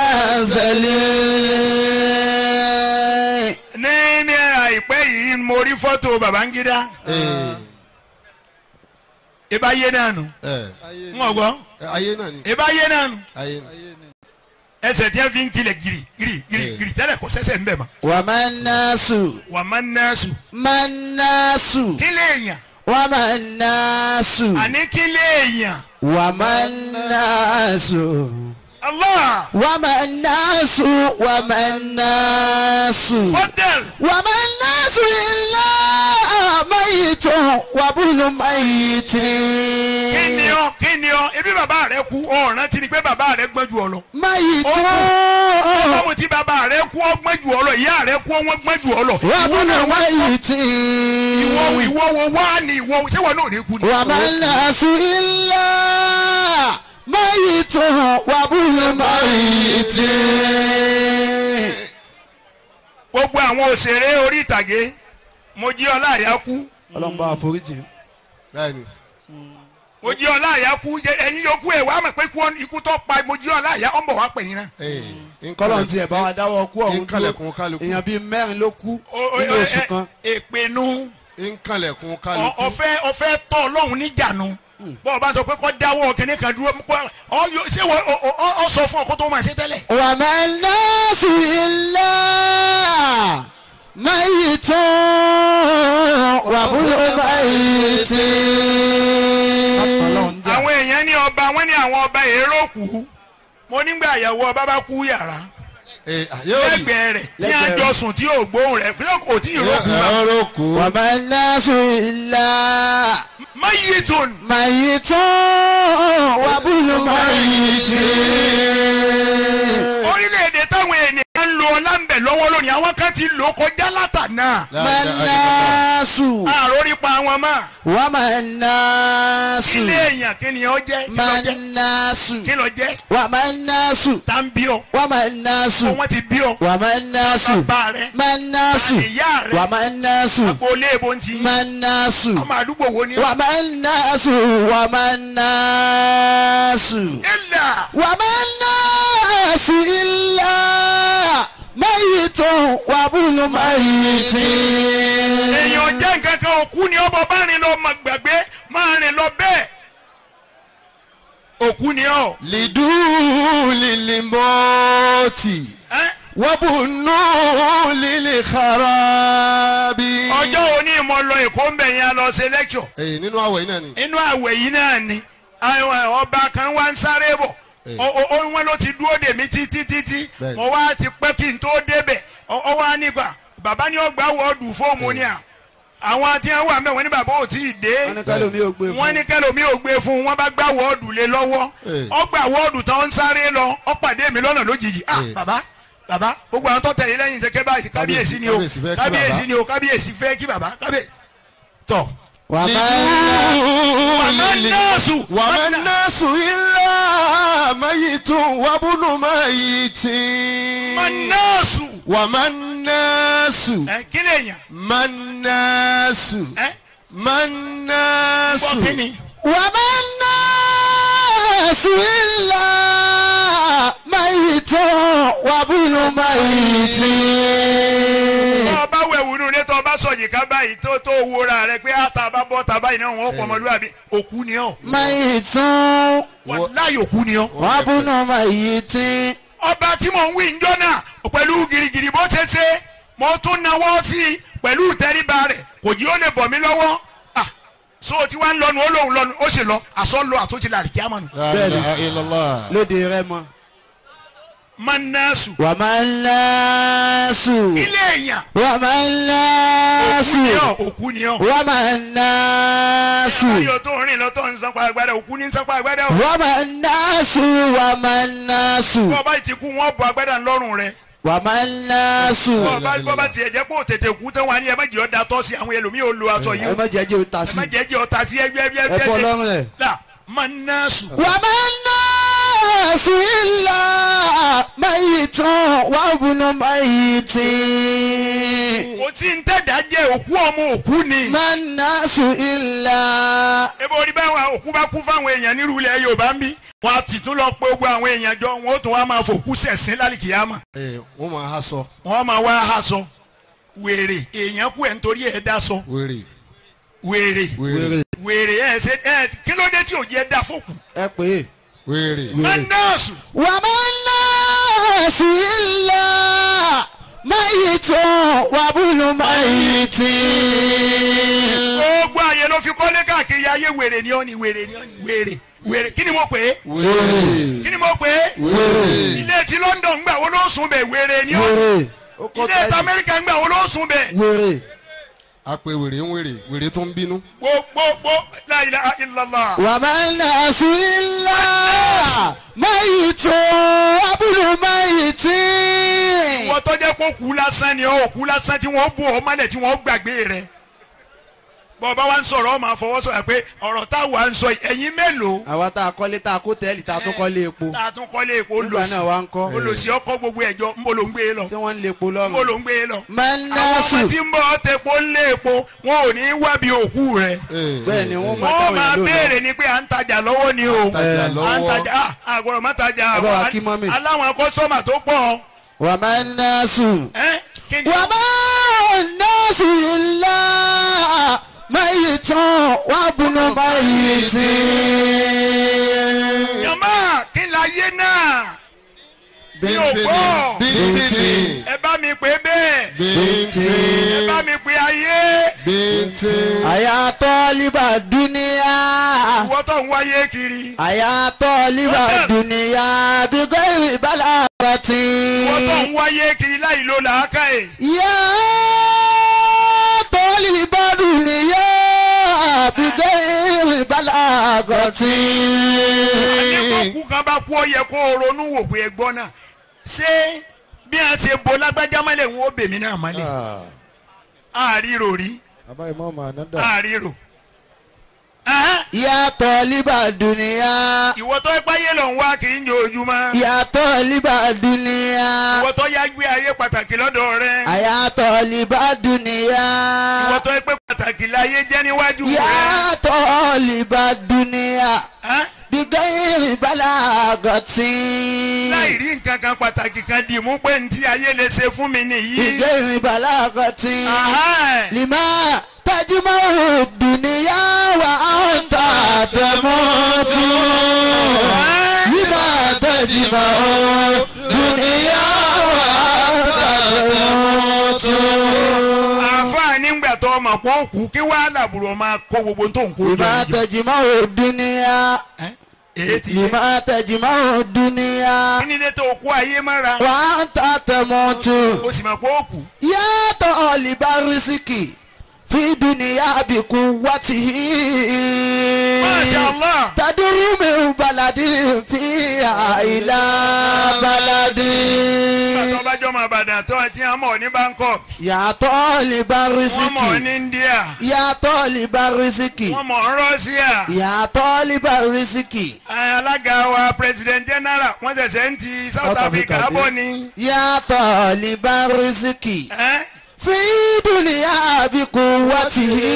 أزل ní ní àìpẹ́ yìí mo rí fọ́tò Babangida Eh, ìbá yé náà nù eh. ń ọ̀gbọ́ Eh, ayé náà ni. ìbá yé náà nù ayé ni. ẹsẹ̀ tí wọ́n fi ń kilẹ̀ giri giri giri Eh. giri tẹ́lẹ̀ kò sẹ́sẹ̀ ń bẹ̀ mọ́. وما الناس wà á máa ń nẹ́ẹ̀sù. ما الناس kí léèyàn وما الناس àní kí léèyàn. وما الناس Allah وما الناس وما الناس fọ́tẹ̀l وما الناس إلا ميت وابن ميت kí ni ọ kí ni ọ ebi bàbá rẹ kú ọ̀ràn ti ni pé bàbá rẹ gbọ́n ju ọ lọ. ميت báwo tí bàbá rẹ kú ọ gbọ́n ju ọ lọ ìyá rẹ kú ọ wọ́n gbọ́n ju ọ lọ. وابن ميت ìwọ ìwọ wo wá ni ìwọ ṣé wọn náà ní kú ni. وما الناس إلا ميت وابن ميت gbogbo àwọn òṣèré orí ìtàgé mo jí ọlá àyà kú ọlọ́mọba àforíjì. bẹ́ẹ̀ni mo jí ọlá àyà kú jẹ ẹ̀yin yòókù ẹ wàá mọ̀ pé kú ọ- ikú tó pa mo jí ọlá àyà ọ̀n bọ̀ wá pè yín náà. ee kọ́lọ̀ ti ẹ̀ bá wa dáwọ́ kú ọ̀hún nkànlẹ̀kùn kálukú èèyàn bíi mẹ́rin ló kú O- o- nínú o- oṣù ẹ- kan. èpènú nkànlẹ̀kùn ọ- kálukú ọ̀fẹ́ ọ̀fẹ́ tọ́ ọlọ́run níjànú bọ́ọ̀ bá sọ pé kọ́ dáwọ́ kínní kan dúró kọ́ ọ yọ- ṣé wọ́n ọ- ọ- ọ sọ fún ọ kó tó máa ṣe tẹ́lẹ̀. وما الناس إلا ميت وابن ميت àwọn èèyàn ní ọba wọn ní àwọn ọba èrò kú mo nígbà àyàwó ọba bá kú yàrá ee yóò rí lẹ́gbẹ̀ẹ́ rẹ̀ tí a jọ sùn tí yóò gbóhùn rẹ̀ pé kò tí ì rókù bá yóò kú وما الناس إلا mayitun ميت وابن ميت orílẹ̀-èdè táwọn ènìyàn ń lo ọlá ń bẹ̀ lọ́wọ́ lónìí àwọn kan ti lò ó kọjá látànà ما الناس àròrí pa wọn mọ́ وما الناس ilé èèyàn kí ni ó jẹ́ kí ló ما jẹ́ الناس kí ló jẹ́ وما الناس tá ń bí ọ وما الناس wọ́n ti bí ọ وما الناس bàbá rẹ̀ ما الناس ìyá rẹ̀ وما الناس agboolé ebo ń ti ما الناس ọmọ àdúgbò wo ni. وما الناس وما الناس ilà وما الناس إلا ميت وابن ميت èèyàn jẹ́ nǹkan kan òkú ni ọbọ̀ bá rìn lọ mọ̀ gbàgbé máa rìn lọ bẹ́ẹ̀ òkú ni ọ. lidúlì limọ́ọ̀tì ẹ́ wọ́bùnú lílì xarabi. ọjọ́ òní mo lọ èkó ń bẹ̀ yẹn lọ ṣe lẹ́kṣọ̀ ee nínú àwẹ̀ yìí náà ni. inú àwẹ̀ yìí náà ni àwọn ọba kan wá ń sáré bọ̀ Eh. Ó- ó- ó- wọn ló ti dúró dè mí títí títí Bẹ́ẹ̀ni. mo wá ti pẹ́ kí n tó débẹ̀ Ó- ó wá nípa bàbá ni ó gbà wọ́ọ̀dù fóòmù ni à àwọn tí wọ́n wà mẹ́wọ̀n ní bàbá ò tí ì dé wọ́n ní kálọ̀ mi ò gbé wọ́n ní kẹlòmí ò gbé fún un wọ́n bá gbá wọ́ọ̀dù lé lọ́wọ́ Eh. ó gbà wọ́ọ̀dù tán ń sáré lọ ó pàdé mi lọ́nà lójijì ah Eh. bàbá bàbá gbogbo àwọn tó tẹ̀lé lẹ́yìn ṣe kébà kábíyèsí ni o kábíyèsí fẹ́ kí kábíyèsí bàbá. ni o kábíyèsí fẹ́ kí bàbá kábíyèsí tọ̀ وما wàmẹ́ nọ́ọ̀sù wàmẹ́ nọ́ọ̀sù ilá mayitun wàbùnú mayiti. nọ́ọ̀sù wàmẹ́ nọ́ọ̀sù ẹ kí lè yàn manaasu ẹ manaasu. gbọ́ kí ni وما الناس إلا ميت وابن ميت tó o bá wẹ̀wù nù ní tó o bá sọ̀yìn ká báyìí tó tó o wúra rẹ pé àtà bá bọ́ tà báyìí náà wọ́n pọ̀ ọmọlúwàbí òkú ni ọ́ ميت wàláyé òkú ni ọ́. وابن ميت ọba tí mò ń wí njọ́ náà pẹ̀lú girigiri bó ṣe ṣe mo tún nawọ́ sí i pẹ̀lú ìtẹríba rẹ̀ kò jí ó lè bọ̀ mí lọ́wọ́ ah so tí wàá ń lọnu ó lóun lọnu ó sì lọ àsọ lọ àtúntì la àríkí àmọ́nu. La ilaha illallah. lóde rẹ mọ. manasu وما الناس ilé èèyàn وما الناس òkú ni ọ́ òkú ni ọ́. وما الناس ayọ̀ tó ń rìn lọ tó ń sanpa agbádá òkú ní sanpa agbádá o. وما الناس وما الناس bọ́ ọba ti kú wọ́n bọ agbádá ńlọ́rùn rẹ̀ وما الناس bọ́ ọba bọ́ ọba tiẹ̀ jẹ́ pé ó tètè kú tán wà ní ẹ má jẹ́ ọ́ da tọ́ sí àwọn ẹlòmíì ó lo aṣọ yìí ẹ o má jẹ́ jẹ́ o ta ẹ sí má jẹ́ jẹ́ ọ̀tá sí ẹgbẹ́ ẹgbẹ́ ẹ fọ́ lọ́rùn ẹ̀. la manasu. وما الناس إلا ميت وابن ميت kò tí ń tẹ̀dá jẹ́ òkú ọmọ òkú ni. ما الناس إلا ebe orí báwọn òkú bá kú fáwọn èèyàn nírú ilẹ̀ yorùbá ń bí wọn á ti tún lọ pé gbogbo àwọn èèyàn jọ wọn ó tún wá máa fòkú sẹ̀sìn lálìkìyàmọ̀ Ee, wọ́n máa ha sọ wọn máa wá aṣọ wèrè èèyàn kú ẹ̀ nítorí ẹ̀ dá sọ wèrè wèrè wèrè wèrè ẹ̀ ṣe ẹ̀ kí ló dé tí ò jẹ́ dá fòkù. ẹ pè é. wèrè. mẹ́nọ́ọ̀sù وما الناس إلا ميت وابن ميت gbogbo àyè ló fi kọ́lé káàkiri ayé wèrè ni ó ní wèrè ni ó ní wèrè wèrè kí ni mo pè é wèrè kí ni mo pè é wèrè ilé ti London gbà wo ló sùn bẹ̀ wèrè ni ó ní ilé ti Amẹ́ríkà gbà wo ló sùn bẹ̀ wèrè a pe wèrè ń wèrè wèrè tó ń bínú. gbogbogbò la ilaha illallah. وما الناس إلا ميت وابن ميت wọ́n tó jẹ́ kó kú lásán ni ọ́ kú lásán tí wọ́n bù ọ́ mọ́lẹ̀ tí wọ́n gbàgbé rẹ̀ bọ́ọ̀bá wa ń sọ̀rọ̀ ọ́ máa fọwọ́ sọ̀rọ̀ pé ọ̀rọ̀ táwa ń sọ yìí, ẹ̀yin mélòó àwa tá a kọ́lé tá a kó tẹ́lì tá a tún kọ́lé epo tá a tún kọ́lé epo nígbà náà wá ń kọ́ olùsí ọkọ̀ gbogbo ẹ̀jọ́ ń bọ̀ ló ń gbé e lọ tí wọ́n ń lè epo ń bọ̀ lọ́rùn. ló ń gbé e lọ. àwọn mẹ́ńdásù ọmọ tí ń bọ̀ tepo ń lé epo wọn ò ní wá bí òkú rẹ̀ bẹ́ẹ̀ ni wọ́n máa wọ́n táwọn máa èèyàn lò lọ. béèrè ni pé à ń tajà lọ́wọ́ ni o tajà à ń lọ́wọ́. tajà ah, àgọ́rọ̀ má tajà Ẹ bá wa kí mọ́mì. aláwọn kọ́sọ́mà tó pọ̀ wà mẹ́ńdásù. ẹ́ kí ni wà mẹ́ńdásù ilá mayi tán wà bùnú mayi tí. yàmá kí n la yé náà mi ò gbọ́ bíntín ẹ bá mi pè bẹ́ẹ̀ ẹ bíntín bá mi pè ayé bíntín. àyàtọ̀ líbà dúníyà. ìwọ tó ń wáyé kiri àyàtọ̀ líbà dúníyà bí gbẹ̀rì bàlá àbàtì. ìwọ tó ń wáyé kiri láì lo làákà ẹ̀ yà tọ́lì bàdù níyà bí gbẹ̀rì bàlá àbàtì. àdékọ̀kú kan bá kú ọ yẹ kó o ronú wò pé ẹgbọ́n náà ṣé bí a ṣe bo lágbájá mọ́lẹ̀ ń wo bèmí náà mọ́lẹ̀ àárírò rí bàbá ìmọ̀ ọmọ ànádà. àárírò. Ahán, yà tọ́lì bàdù níyà. ìwọ tó ẹ páyé lọ ń wá kiri ń jẹ ojúmọ́ yà tọ́lì bàdù níyà. ìwọ tó yá gbé ayé pàtàkì lọ́dọ̀ rẹ àyàtọ̀ líbà dúníyà. ìwọ tó ẹ pé pàtàkì láyé jẹ́ níwájú rẹ. yàtọ̀ líbà dúníyà. Ahán, bigayiri balagati. láì rí nǹkan kan pàtàkì kan dì mú pé ntí ayé lè ṣe fún mi nìyí. bigayiri balagati. Ahán, lima tajima duniya wa anta tamutu. lima tajima duniya wa anta tamutu. àáfàá nígbà tó ọmọ pọ̀ kú kí wàá làbùrọ̀ máa kó gbogbo tó ń kó jọ lima yìí. tajima duniya. èyí ti yẹ. lima tajima duniya. kí ni dé tó kó ayé mọ́ra. wa anta tamutu. o sì máa pọ̀ kú. yàtọ̀ libarisiki fi duniya bi kuwatihi. Masha Allah. taduru mi baladi fi àìlá baladi. bàtọ́ bá jọ máa bàdàn tó àti àmọ́ ní Bangkok. yàtọ̀ wọ́n mọ̀ ní libarisiki. India. yàtọ̀ libarisiki. wọ́n mọ̀ ní Russia. yàtọ̀ libarisiki. alága wa president general wọ́n ṣẹ̀ṣẹ̀ ń ti South South Africa Africa bọ̀ ni. yàtọ̀ libarisiki. Ẹ́, fi duniya bi kuwatihi.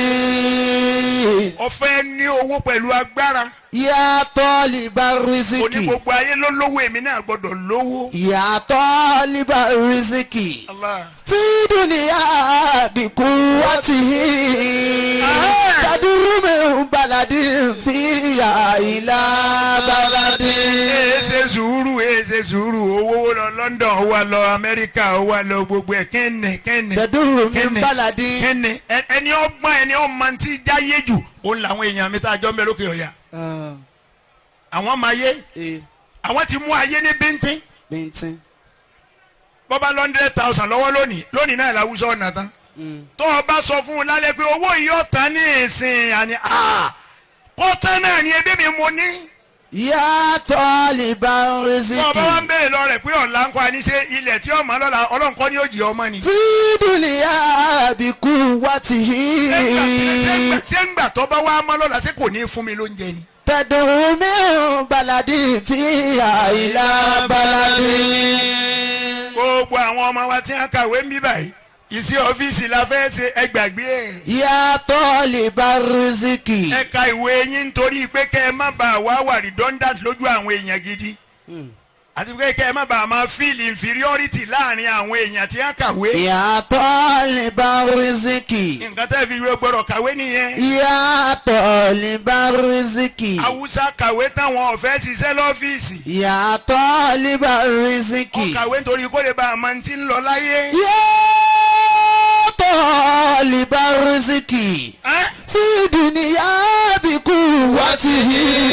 ọ̀fẹ́ ní owó pẹ̀lú agbára. yàtọ̀ òní libarisiki. gbogbo ayé ló lówó èmi náà gbọ́dọ̀ lówó. yàtọ̀ libarisiki. Allah. fi duniya bi kuwatihi. Ah. taduru mi baladi fi ila baladi. ee ṣe sùúrù ee ṣe sùúrù owó lọ London ó wà lọ Amẹ́ríkà ó wà lọ gbogbo ẹ̀ kẹ́ni kẹ́ni. taduru mi Kíni? baladi. kẹ́ni ẹ- ẹni ọgbọ́n ẹni ọmọ tí jáyé jù òun làwọn èèyàn mi tá a jọ ń bẹ lókè ọ̀yà. àwọn máa yé àwọn ti mú ayé ní bíntín bíntín. bọ́bá lọ́ndẹ̀ thousand lọ́wọ́ lónìí lónìí náà làwùjọ ọ̀nà tán tó o bá sọ fún un lálẹ́ pé owó yìí ọ̀tá ní ìsìn àní kọ́tán náà ni ebí mi mo ní. yàtọ̀ tó o bá wá libarisiki. ń béèrè lọ rẹ̀ pé ọ̀la ń kọ́ àní ṣe ilẹ̀ tí ọmọ lọ́la ọlọ́nkọ́ ni ó jì ọmọ ni. fi duniya bi kuwatihi. ṣé ń gbà tó bá wá mọ́ lọ́la ṣé kò ní fún mi lóúnjẹ ni. tẹ̀dùn mi baladi fi àìlá baladi. gbogbo àwọn ọmọ wa tí wọ́n kàwé ń bí báyìí ìsí ọ́fíìsì la fẹ́ ṣe ẹgbàgbé ẹ̀. yàtọ̀ libarisiki. ẹ̀ka ìwé yín nítorí pé kẹ́ ẹ má bàa wá wà redundant lójú àwọn èèyàn gidi. àti pé kẹ́ ẹ má bàa máa feel inferiority láàrin àwọn èèyàn tí wọ́n kàwé يا طالب الرزق nǹkan tẹ́ fi wé gbọ́dọ̀ kàwé nìyẹn يا طالب الرزق haúsá kàwé táwọn ọ̀fẹ́ ṣiṣẹ́ lọ́fíìsì يا طالب الرزق ọ̀kàwé nítorí kó lè bá a máa ti ń lọ láyé. يا طالب الرزق Ẹ́, في دنيا بقوته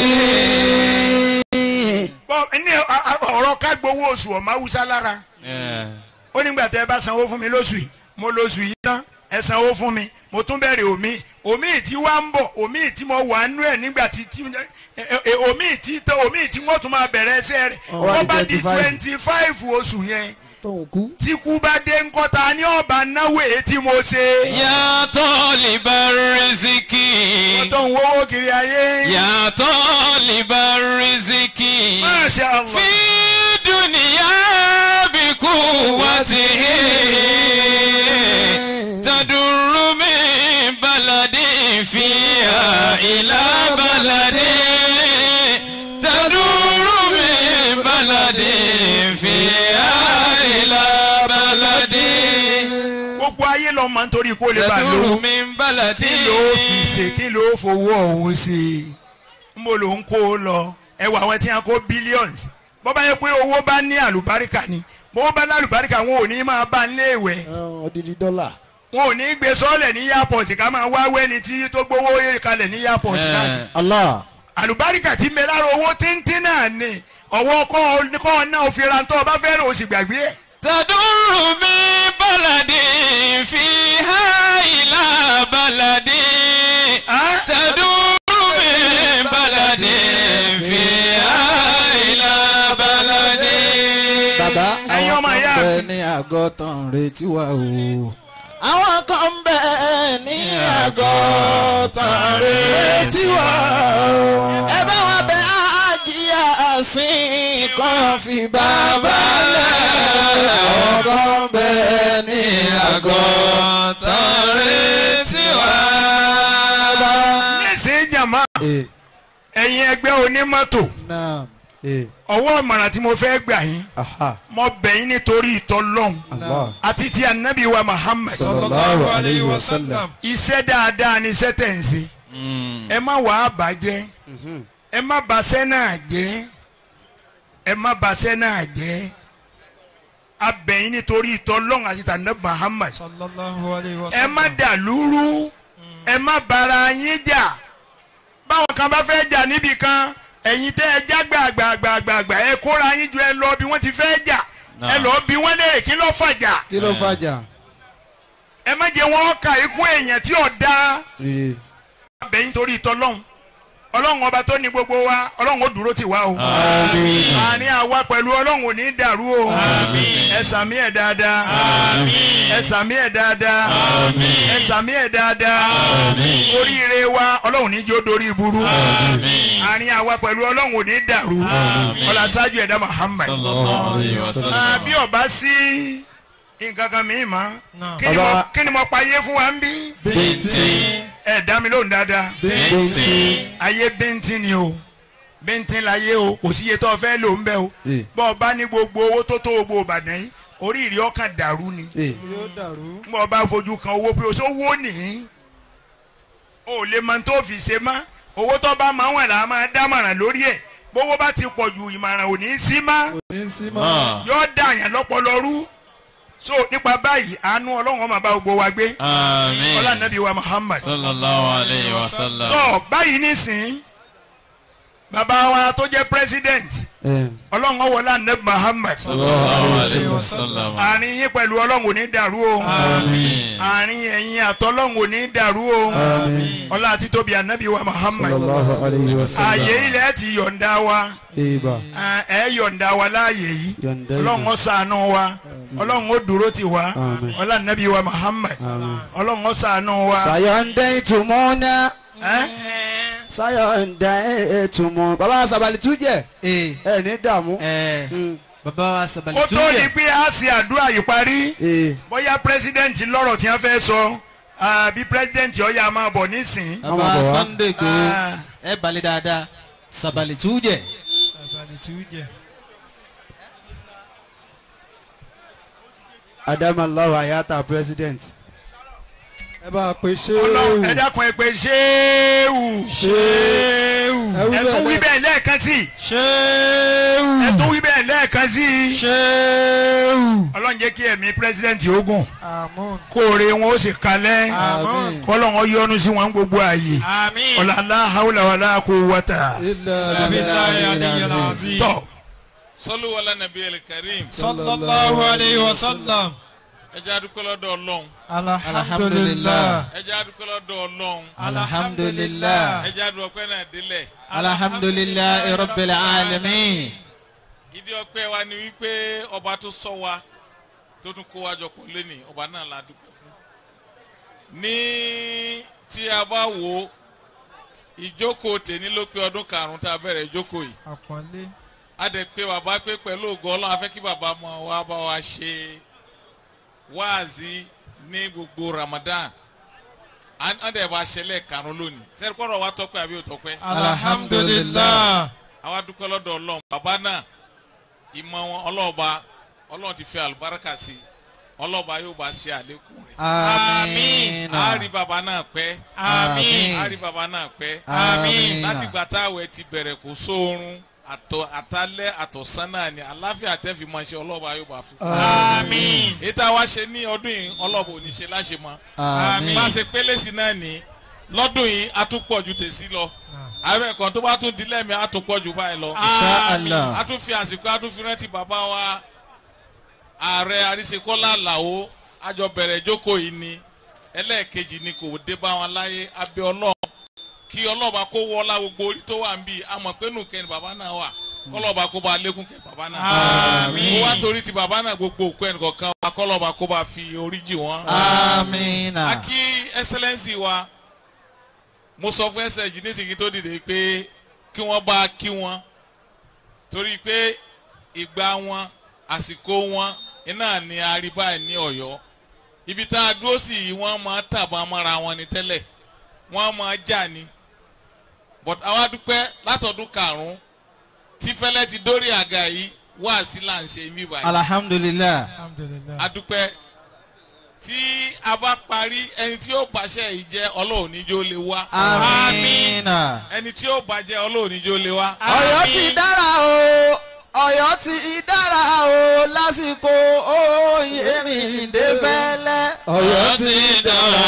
bọ́ ní a- a- ọ̀rọ̀ ká gbowó oṣù ọ̀ma haúsá lára ó nígbà tẹ́ ẹ bá sanwó fún mi lóṣù yìí mo lóṣù yìí tán ẹ sanwó fún mi mo tún bẹ̀rẹ̀ omi omi tí wá ń bọ̀ omi tí mo wà nú ẹ̀ nígbà tí tí ẹ- ẹ- ẹ- omi tí tán omi tí wọ́n tún máa bẹ̀rẹ̀ ẹsẹ̀ rẹ̀ Ó wá wọ́n di bá di 25. twenty five oṣù yẹn tóun kú. tí kú bá dé ńkọ́ta ní ọ̀bà náwó èyí tí mo ṣe. يا طالب الرزق wọ́n tó ń wówó kiri ayé. يا طالب الرزق Masha Allah. في دنيا بقوته تدر من بلد فيها إلى بلد تدور من بلد فيها إلى بلد gbogbo ayé lọ mọ nítorí kó lè bá تدور lò. من بلد kí ló fi ṣe kí ló fowó ọ̀hún ṣe ń bò ló ń kó o lọ ẹ wọ àwọn tí wọn kó billions bó bá yẹ pé owó bá ní àlùbáríkà ni bó bá lálùbáríkà wọn ò ní máa bá ń léèwẹ̀ odidi dọ́là. wọn ò ní gbé sọ́ọ̀lẹ̀ ní airport ká máa wá wẹ́ni tí tó gbowó yé kalẹ̀ ní airport náà Eh, Allah. àlùbáríkà tí ń bẹ lára owó tíntín náà ni ọwọ́ kọ́ kọ́ náà fi ra tó o bá fẹ́ràn o sì gbàgbé ẹ̀. تدور من بلد فيها إلى بلد Ah? تدور من بلد فيها إلى بلد bàbá Ẹ̀yin àwọn ọmọ kan ìyá bẹ mi. ní àgọ́ tán retí wa o. àwọn kan bẹ ní àgọ́ tán retí wa o. ẹ bá wa bẹ àjíyà sí kan fi bàbá lẹ̀. àwọn kan bẹ ní àgọ́ tán retí wa. nísìnyí jàmá ee ẹ̀yin ẹgbẹ́ onímọ́tò naam ee ọwọ́ ìmọ̀ràn tí mo fẹ́ gbà yín aha mo bẹ̀ yín nítorí ìtọ́lọ́hún allah àti ti anabi wa Muhammad sallallahu alayhi wa sallam. iṣẹ́ dáadáa ni iṣẹ́ tẹ̀ ń ṣe ẹ má wàá bàjẹ́ ẹ má baṣẹ́ náà jẹ́ ẹ má baṣẹ́ náà jẹ́ a bẹ̀ yín nítorí ìtọ́lọ́hún àti ti anabi Muhammad ẹ má dàlúrú ẹ má bara yín jà báwọn kan bá fẹ́ jà níbì kan ẹ̀yin tẹ́ ẹ já gbàgbàgbàgbà ẹ kóra yín ju ẹ lọ bí wọ́n ti fẹ́ jà ẹ lọ bí wọ́n lè kí ló fàjà kí ló fàjà. ẹ má jẹ́ wọ́n ka ikú èèyàn tí ò dáa ee abẹ́yìn torí ìtọ́lọ́hún ọlọ́run ọba tó ní gbogbo wa ọlọ́run ó dúró tì wá o àárín àwa pẹ̀lú ọlọ́run ò ní dàrú o ẹ sàmí ẹ̀ dáadáa ẹ sàmí ẹ̀ dáadáa ẹ sàmí ẹ̀ dáadáa oríire wa ọlọ́run ní jó dorí burú àárín àwa pẹ̀lú ọlọ́run ò ní dàrú ọlá ṣáájú ẹ̀dá Muhammad sallallahu alayhi wa sallam. Ah, bí ọba sí nǹkan kan mi mọ́ kí ni mo- Baba- kí ni mo pa iye fún wa ń bí bíntín ẹ dá mi lóhùn dáadáa bíntín ayé bíntín ni o bíntín láyé o kò sí iye tó o fẹ́ lò ń bẹ́ o ee bọ́ ọ bá ní gbogbo owó tó tó gbogbo ìbàdàn yìí orí ìrì ọkàn dàrú ni ee bọ́ ọ bá fojú kan owó pé o ṣó wó nìyí o ò lè mọ tó fi ṣe mọ́ owó tó bá máa wọ̀n là á máa dámọ̀ràn lórí ẹ̀ bówó bá ti pọ̀ ju ìmọ̀ràn ò ní í sí mọ́ ní sí mọ́. yóò dà yàn lọ́pọ̀lọ́ rú so nípa báyìí àánú ọlọ́run ó máa bá gbogbo wa gbé àmín ọlá nàbí wa Muhammad sallallahu alayhi wa sallam. tó báyìí nísìn bàbá wa tó jẹ́ president ee ọlọ́run ó wọlé nàbí Muhammad sallallahu alayhi wa sallam. àárín yín pẹ̀lú ọlọ́run ò ní dàrú o àmín àárín ẹ̀yin àtọ́lọ́run ò ní dàrú o ọlá àti tóbi ànábì wa Muhammad sallallahu alayhi wa sallam. ààyè ilẹ̀ ti yọ̀ǹda wa Eba. ẹ yọ̀ǹda wa láàyè yìí Yọ̀ǹda ọlọ́run ó ṣàánú wa ọlọ́run ó dúró tì wá Àmín. ọlá nàbí wa Muhammad Àmín. ọlọ́run ó ṣàánú wa. sayọ̀ǹdẹ̀ ìtumọ̀nà ẹ́ sayọ̀ǹdẹ̀ ìtumọ̀ baba sabali tujẹ ee ẹ ní dààmú. ẹ bàbá wa sabali kó tó di pé a ṣe àdúrà yìí parí ee bóyá president lọ́rọ̀ tí wọ́n fẹ́ sọ àbí president ọ̀yà máa bọ̀ nísìn. bàbá Ọmọ bọ̀ wá. Sunday go Ah. ẹ balẹ̀ dáadáa sabali tujẹ. adamallahu ayata president. ẹ bá a pe ọlọ́run ẹ ṣéwù dákun ẹ pé ṣéwù ṣéwù ẹ tún wí bẹ́ẹ̀ lẹ́ẹ̀kan sí i ṣéwù ẹ tún wí bẹ́ẹ̀ lẹ́ẹ̀kan sí i ṣéwù. ọlọ́run jẹ́ kí ẹ̀mí pírẹsidẹ́ǹtì ogun àmín kóore wọn ó sì kalẹ̀ àmín kọ́lọ́run yọ́nú sí wọn gbogbo ààyè Àmín. ọ̀làlá haúlà wàlá kó wọ́tà ilà Billahi bìlà aliyyil azim. tọ́ sọlú wàlá nàbí ẹlẹkẹrìm Sallallahu alayhi wa sallam. ẹ jẹ́ adúpẹ́ lọ́dọ̀ ọlọ́run alhamdulilah ẹ jẹ́ adúpẹ́ lọ́dọ̀ ọlọ́run alhamdulilah ẹ jẹ́ adúpẹ́ náà délẹ̀ alhamdulilah rabbil alamin. ìdí ọpẹ́ wa ni wípé ọba tó sọ wa tó tún kó wa jọ pọ̀ lẹ́nìí ọba náà la dúpẹ́ fún ní tí a bá wò ó ìjókòó tèmi ló pé ọdún karùn-ún tá a bẹ̀rẹ̀ ìjókòó yìí àpọ́nlé a dẹ̀ pé bàbá pé pẹ̀lú ògo ọlọ́run a fẹ́ kí bàbá mọ wa bá wa ṣe wáàzí ní gbogbo Ramadan a dẹ̀ bá ṣẹlẹ̀ karùn-ún lónìí sẹ́ni kọ́rọ̀ wa tọ́pẹ́ àbí ò tọ́pẹ́ Alhamdulillah. àwa dúpẹ́ lọ́dọ̀ ọlọ́run bàbá náà ìmọ̀ wọn ọlọ́ọ̀ba ọlọ́run ti fẹ́ àlùbáríkà sí i ọlọ́ọ̀ba yóò bá ṣe àlékún rẹ̀ àmín. a rí bàbá náà pẹ́ Àmín. a rí bàbá náà pẹ́ àmín. láti gbà táwẹ̀ ti bẹ̀rẹ̀ kò sóorun àtọ̀ àtàlẹ́ àtọ̀sán náà ni àláfíà tẹ́fì máa ṣe ọlọ́ọ̀ba yóò bá fún. Àmín. èyí tá a wá ṣe ní ọdún yìí ọlọ́ọ̀ba ò ní ṣe láṣẹ mọ́ àmín. bá a ṣe pélé sí náà ní lọ́dún yìí a tún pọ̀ ju tèsí lọ ààrẹ kan tó bá tún di lẹ́mìí a tún pọ̀ ju báyìí lọ insha allah. a tún fi àsìkò a tún fi rántí bàbá wa ààrẹ àríṣekọ́lá àlàó àjọ bẹ̀rẹ̀ ìjókòó yìí ni ẹlẹ́ẹ̀kejì ni kò dé bá wọn láyé abẹ́ ọlọ́run kí ọlọ́ba kó wọlá gbogbo orí tó wà ń bí àmọ̀ pé nù kẹ́ni bàbá náà wà kọ́lọ́ba kó bá lékún kẹ́ bàbá náà Àmín. kó wá torí ti bàbá náà gbogbo òkú ẹnì kọ̀ọ̀kan wa kọ́lọ́ba kó bá fi orí jì wọ́n. àmín. a kí ẹsẹlẹ́nsì wa mo sọ fún ẹsẹ̀ jì nísìnyí tó dìde pé kí wọ́n bá kí wọn torí pé ìgbà wọn àsìkò wọn iná ni àríbá ní Ọ̀yọ́ ibi tá a dúró sí yìí wọ́n máa tàbọn mọ́ra wọn ní tẹ́lẹ̀ wọ́n máa jà ní but àwa dúpẹ́ látọdún karùn-ún tí fẹ́lẹ́ ti dórí àga yìí wá sí là ń ṣe mí báyìí alhamdulilah. alhamdulilah adúpẹ́ tí a bá parí ẹni tí yóò bàṣẹ yìí jẹ́ ọlọ́run níjó lè wá àmín. ẹni tí yóò bàjẹ́ ọlọ́run níjó lè wá. ọ̀yọ́ ti dára o ọ̀yọ́ ti dára o lásìkò òye rìndé fẹ́lẹ́. ọ̀yọ́ ti dára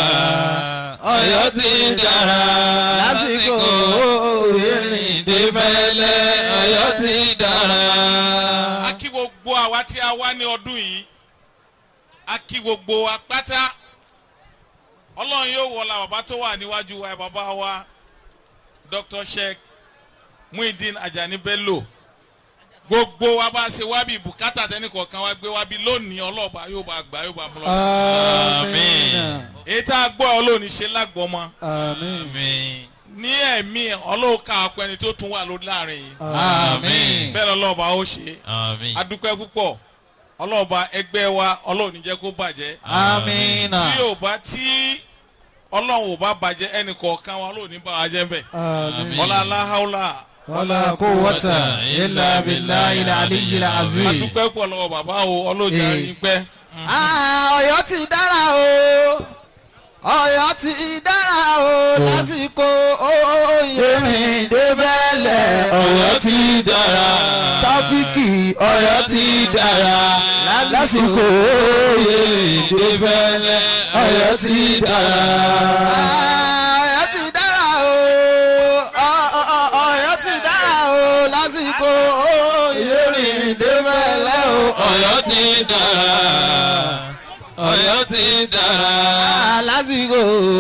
ọ̀yọ́ ti dára lásìkò òye rìndé fẹ́lẹ́. ọ̀yọ́ ti dára. a kí gbogbo àwa tí a wá ní ọdún yìí a kí gbogbo wa pátá ọlọ́run yóò wọlá bàbá tó wà níwájú wa bàbá wa Dr. Sheikh Muhyiddin Ajani Bello gbogbo wa bá ṣe wá bí bùkátà tẹnìkọ̀ọ̀kan wa gbé wá bí lónìí ọlọ́ọ̀bá yóò bá gbà yóò bá mú lọ. àmín èyí tá a gbọ́ ọlọ́ọ̀ni ṣe lágbọ́mọ àmín Àmín. ní ẹ̀mí ọlọ́ọ̀ka ọ̀pọ̀ ẹni tó tún wà lórí láàrin yìí àmín. bẹ́ẹ̀ lọ́lọ́ọ̀bá ó ṣe Àmín. adúpẹ́ púpọ̀ ọlọ́ọ̀bá ẹgbẹ́ wa ọlọ́ọ̀ni jẹ́ kó bàjẹ́ àmín. tí yóò bá tí ọlọ́run ò bá bàjẹ́ ẹnì kọ̀ọ̀kan wa lóòní bá wa jẹ́ bẹ́ẹ̀ àmín ọlá aláhàólà wàlá quwwata illa billahi al-aliyyil azim. adúpẹ́ pọ̀ lọ́wọ́ bàbá o ọlọ́ọ̀jà Eh. yín pẹ́ Ah, ọ̀yọ́ ti dára o ọ̀yọ́ ti dára o lásìkò òye rìndé fẹ́lẹ́. ọ̀yọ́ ti dára tọ́pìkì ọ̀yọ́ ti dára lásìkò òye rìndé fẹ́lẹ́. ọ̀yọ́ ti dára. ọ̀yọ́ ti dára o ọ- ọ- ọ- ọ̀yọ́ ti dára o lásìkò òye rìndé fẹ́lẹ́ o. ọ̀yọ́ ti dára ọ̀yọ́ ti dára. lásìkò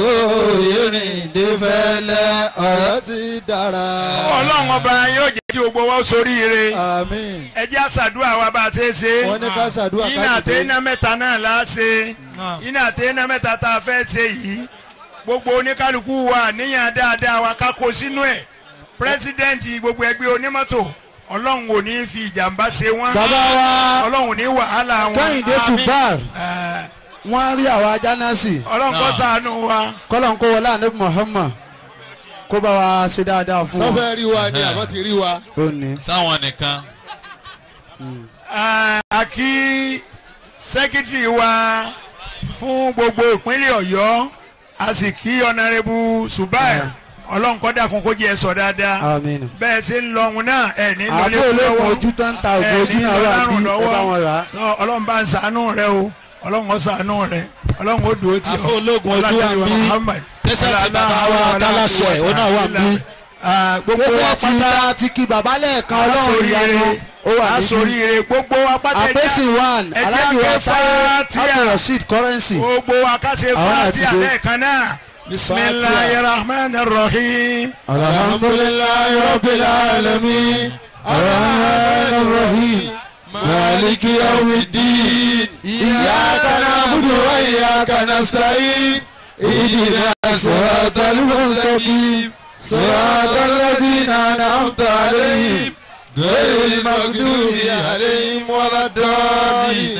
ìrìndé fẹ́lẹ́ ọ̀yọ́ ti dára ọlọ́run ọba yóò jẹ́ kí gbogbo wa ó soríire àmín ẹ jẹ́ àṣàdúrà wa bá a ṣe é ṣe wọ́n ní ká ṣàdúrà iná àti káàkiri iná mẹ́ta náà la ṣe iná àti iná mẹ́ta tá a fẹ́ ṣe yìí gbogbo oníkálukú wa níyàn dáadáa wa ká kó sínú ẹ̀ pírẹsidẹ́ǹtì gbogbo ẹgbẹ́ onímọ́tò ọlọ́run ò ní fi ìjàmbá ṣe wọ́n bàbá wa ọlọ́run ò ní wàhálà wọn kẹ́hìndé Àmín. subar Ẹ̀, wọ́n rí àwọn ajánásì ọlọ́run kó ṣàánú wa kọ́lọ́n kó wọlé ànábì Muhammad kó bá wa ṣe dáadáa fún wọn. sọfẹ́ rí wa ni àbọ̀ ti rí wa. ó ní. sáwọn nìkan. Ẹ̀, a kí sẹ́kítírì wa fún gbogbo ìpínlẹ̀ ọ̀yọ́ a sì kí ọ̀nàrẹ́bù subai ọlọ́run kó dákun kó jẹ́ ẹ sọ dáadáa Àmín. bẹ́ẹ̀ ṣe ń lọ òun náà ẹ̀ ní lọlé àbó kú olóògùn lọ́wọ́ ojú tó ń ta ògùn ẹ̀ ojú ní náà wà lọ́lárùn bí ẹ lọ́wọ́ bá wọn rà á. Sọ, ọlọ́run bá ń ṣàánú rẹ o ọlọ́run ó ṣàánú rẹ ọlọ́run ó dúró tì ọ́ Àfọ ológun ojú wa ń bí. Muhammad. Tẹ́sán ti bàbá wa Tálàṣẹ, òun náà wà ń bí. Ah, gbogbo wa gbèsè tí pátá ta ti kí baba lẹ́ẹ̀kan ọlọ́run ìyanu ó wà níbí. asoríire gbogbo wa pátá ẹja- àpèsè one ẹja aláàjì ké wa táyé Fátíà. abdulrasheed currency. gbogbo wa ká ṣe Àwọn àti Fátíà dé. lẹ́ẹ̀kan náà bisimilayi rahman rahim alhamdulilayi rabbil alamin arahman rahim maliki yawmiddin iyyaka na'budu wa iyyaka nasta'in ihdina siratal mustaqim siratal ladzina an'amta alayhim ghayril maghdubi alayhim waladdallin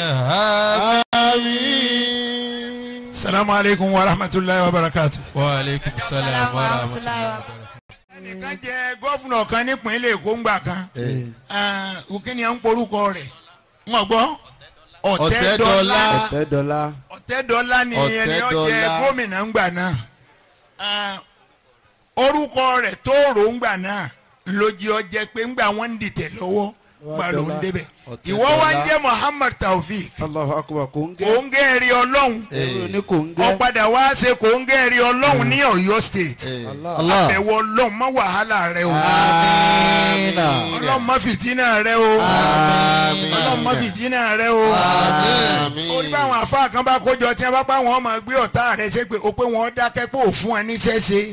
amin. salamu aleykum wa rahmatulahi wa barakatu. wa aleykum salaam wa rahmatulah. ẹnìkan jẹ gọ́fúnà kan nípínlẹ̀ èkó ńgbà kan òkìní à ń porúkọ rẹ̀ wọ́n gbọ́ ọ̀tẹ́dọ́lá ọ̀tẹ́dọ́lá. ọ̀tẹ́dọ́lá ni ẹni ó jẹ Ọ̀tẹ́dọ́lá. gómìnà ńgbà náà Ah, orúkọ rẹ̀ tóòrò ńgbà náà lójí ọ jẹ pé ńgbà wọ́n ń dìtẹ̀ lọ́wọ́ gbà ló ń débẹ̀ Ọ̀tẹ́dọ́lá. ìwọ wa ń jẹ́ Muhammad Taofik Allahu akbar kò ń gẹ́. kò ń gẹ́rì ọlọ́run èrò ní kò ń gẹ́. ọ̀padà wá ṣe kò ń gẹ́rì ọlọ́run ní Ọ̀yọ́ state Allah. àbẹ̀wò ọlọ́run má wàhálà rẹ o Amina. ọlọ́run má fìtínà rẹ o ọlọ́run má fìtínà rẹ o orí báwọn àfáà kan bá kójọ tí wọn bá pa wọn máa gbé ọ̀tá rẹ ṣe pé o pé wọn dákẹ́ pé òfun ẹni ṣẹ́ṣe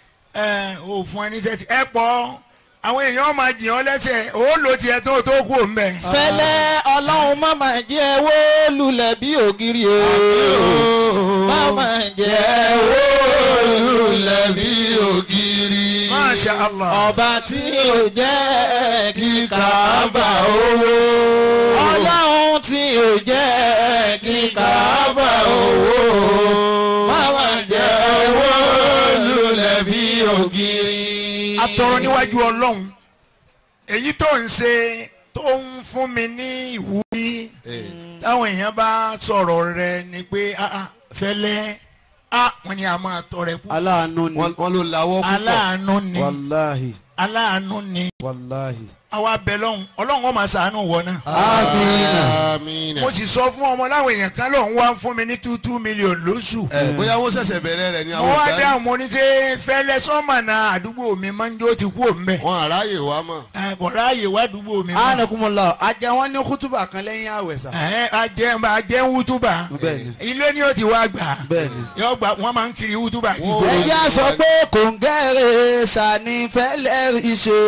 òfun ẹni ṣẹ́ṣe ẹ pọ̀ àwọn èèyàn máa jìn ọ́ lẹ́sẹ̀ ó lò tiẹ̀ tó tó kú òun bẹ̀. fẹlẹ́ ọlọ́run má máa jẹ́ wó lulẹ̀ bí ògiri o má máa jẹ́ wó lulẹ̀ bí ògiri. Masha Allah. ọba tí ò jẹ́ kí Káàbà owó. ọlọ́run tí ò jẹ́ kí Káàbà owó. má máa jẹ́ wó lulẹ̀ bí ògiri. atọrọ níwájú ọlọ́run èyí tó ń ṣe tó ń fún mi ní ìwúrí táwọn èèyàn bá sọ̀rọ̀ rẹ ni pé ah, ah, fẹ́lẹ́ ah, wọ́n ní a máa tọrẹ kú aláàánú ni. wọ́n ló lawọ́ púpọ̀. aláàánú ni wàláhì aláàánú ni wàláhì. àwa bẹ lọ́hùn ọlọ́run ó máa ṣàánú wọ náà. amina. Àmín. mo sì sọ fún ọmọ láwọn èèyàn kan lóun wá ń fún mi ní two two million lóṣù. ẹ bóyá wọ́n ṣẹ̀ṣẹ̀ bẹ̀rẹ̀ rẹ̀ ní mo àwọn wá ìdarí. dáhùn mo ní ṣe fẹ́lẹ́ sọ́mọ̀nà àdúgbò mi máa ń jó ti kú òun bẹ̀. wọn àráyè wá mọ̀. kò ráàyè wá àdúgbò mi mọ́. anakumula ajá wọn ní kútùbà kan lẹ́yìn àwẹ̀ sá. ẹ ajẹ́ ajẹ́ ń wútúbà Bẹ́ẹ̀ni. ilé ni ó ti wá gbà Bẹ́ẹ̀ni. yóò gbà wọ́n máa ń kiri wútúbà kí ẹ jẹ́ a sọ pé kòǹgẹ́rẹ́ sani fẹ́lẹ́ rí ṣe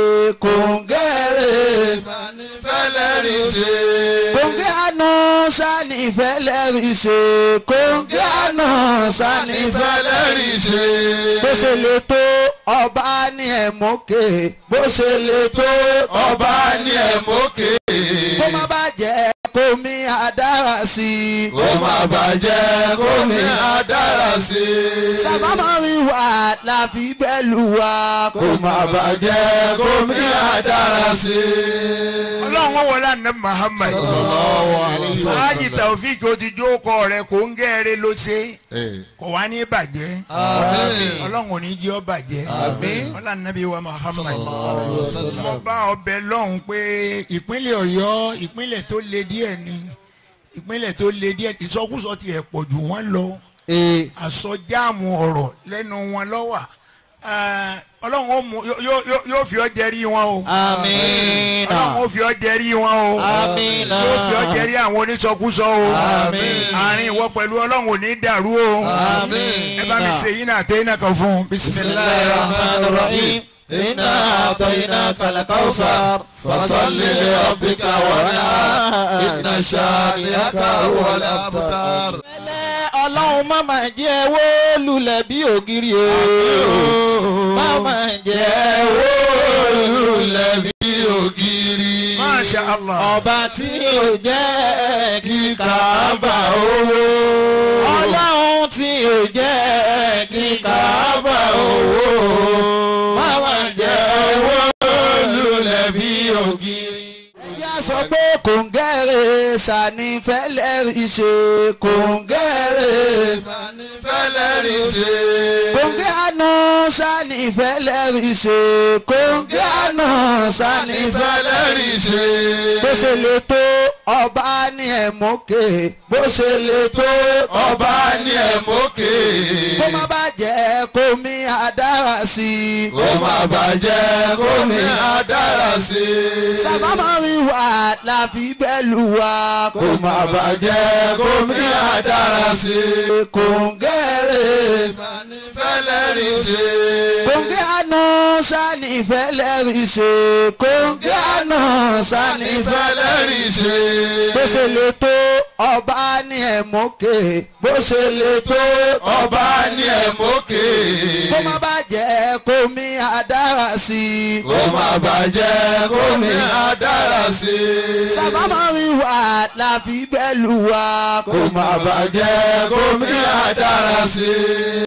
kòǹgẹ́rẹ́ fẹ́lẹ́ rí ṣe. kòǹgẹ́ àná sani fẹ́lẹ́ rí ṣe kòǹgẹ́ àná sani fẹ́lẹ́ rí ṣe. bó ṣe lè tó ọba ní ẹ̀mọ́kè bó ṣe lè tó ọba ní ẹ̀mọ́kè. kó má bàjẹ́ kómi àdára sí i. kó má bàjẹ́ kó mi àdára sí i. sábàmọ́rí wa la fi bẹ́lú wa kó má bàjẹ́ kó mi àdára sí i. ọlọ́run wọn wọlé àná Muhammad Sallallahu alaihi wasallam. sáájì Taofik ó ti jó kọ rẹ kò ń gẹ́rẹ́ ló ṣe Eh, kò wá ní bàjẹ́ ọlọ́run ò ní jẹ́ ọ bàjẹ́ ọlọ́run nàbí wa Muhammad mo bá ọbẹ̀ lọ́hùn pé ìpínlẹ̀ Ọ̀yọ́ ìpínlẹ̀ tó le díẹ̀ ni ìpínlẹ̀ tó le díẹ̀ ìsọkúsọ tiẹ̀ pọ̀ jù wọ́n lọ àsọjáàmù ọ̀rọ̀ lẹ́nu wọn lọ́wà ọlọ́run ó mú yó- yó- yó- yóò fi ọ́ jẹ́rí wọn o Amina. ọlọ́run ó fi ọ́ jẹ́rí wọn o Amina. yóò fi ọ́ jẹ́rí àwọn onísọkúsọ o àárín ìwọ pẹ̀lú ọlọ́run ò ní dàrú o ẹ bá mi ṣe yín náà tẹ́ iná kan fún un bisimilayi الرحمن الرحيم إنا أعطيناك الكوثر فصل لربك وانحر إن شانئك هو الأبتر. ọlọ́run má máa jẹ́ wó lulẹ̀ bí ògiri o má máa jẹ́ wó lulẹ̀ bí ògiri. masha allah ọba tí ò jẹ́ kí Káàbà owó. ọlọ́run tí ò jẹ́ kí Káàbà owó. má máa jẹ́ wó lulẹ̀ bí ògiri. ẹjẹ́ sọ pé kòǹgẹ́rẹ́ sani fẹ́lẹ́ rí ṣe kòǹgẹ́rẹ́ fẹ́lẹ́ rí ṣe. kòǹgẹ́ àná sani fẹ́lẹ́ rí ṣe kòǹgẹ́ àná sani fẹ́lẹ́ rí ṣe. bó ṣe lè tó ọba ní ẹ̀mọ́kè bó ṣe lè tó ọba ní ẹ̀mọ́kè. kó má bàjẹ́ kó mi àdára sí i. kó má bàjẹ́ kó ní adára sí i. sábàmọ́rí wa la fi bẹ́lú wa kó má bàjẹ́ kó ní adára sí i. kòǹgẹ́rẹ́ sani fẹ́lẹ́ rí ṣe. kòǹgẹ́ àná sani fẹ́lẹ́ rí ṣe kòǹgẹ́ àná sani fẹ́lẹ́ rí ṣe. bó ṣe lè tó ọba ní ẹ̀mọ́kè bó ṣe lè tó ọba ní ẹ̀mọ́kè. kó má bàjẹ́ kó mi àdára sí i. kó má bàjẹ́ kó ní adára sí i. sábàmọ́rí wa la fi bẹ́lú wa kó má bàjẹ́ kó ní adára sí i.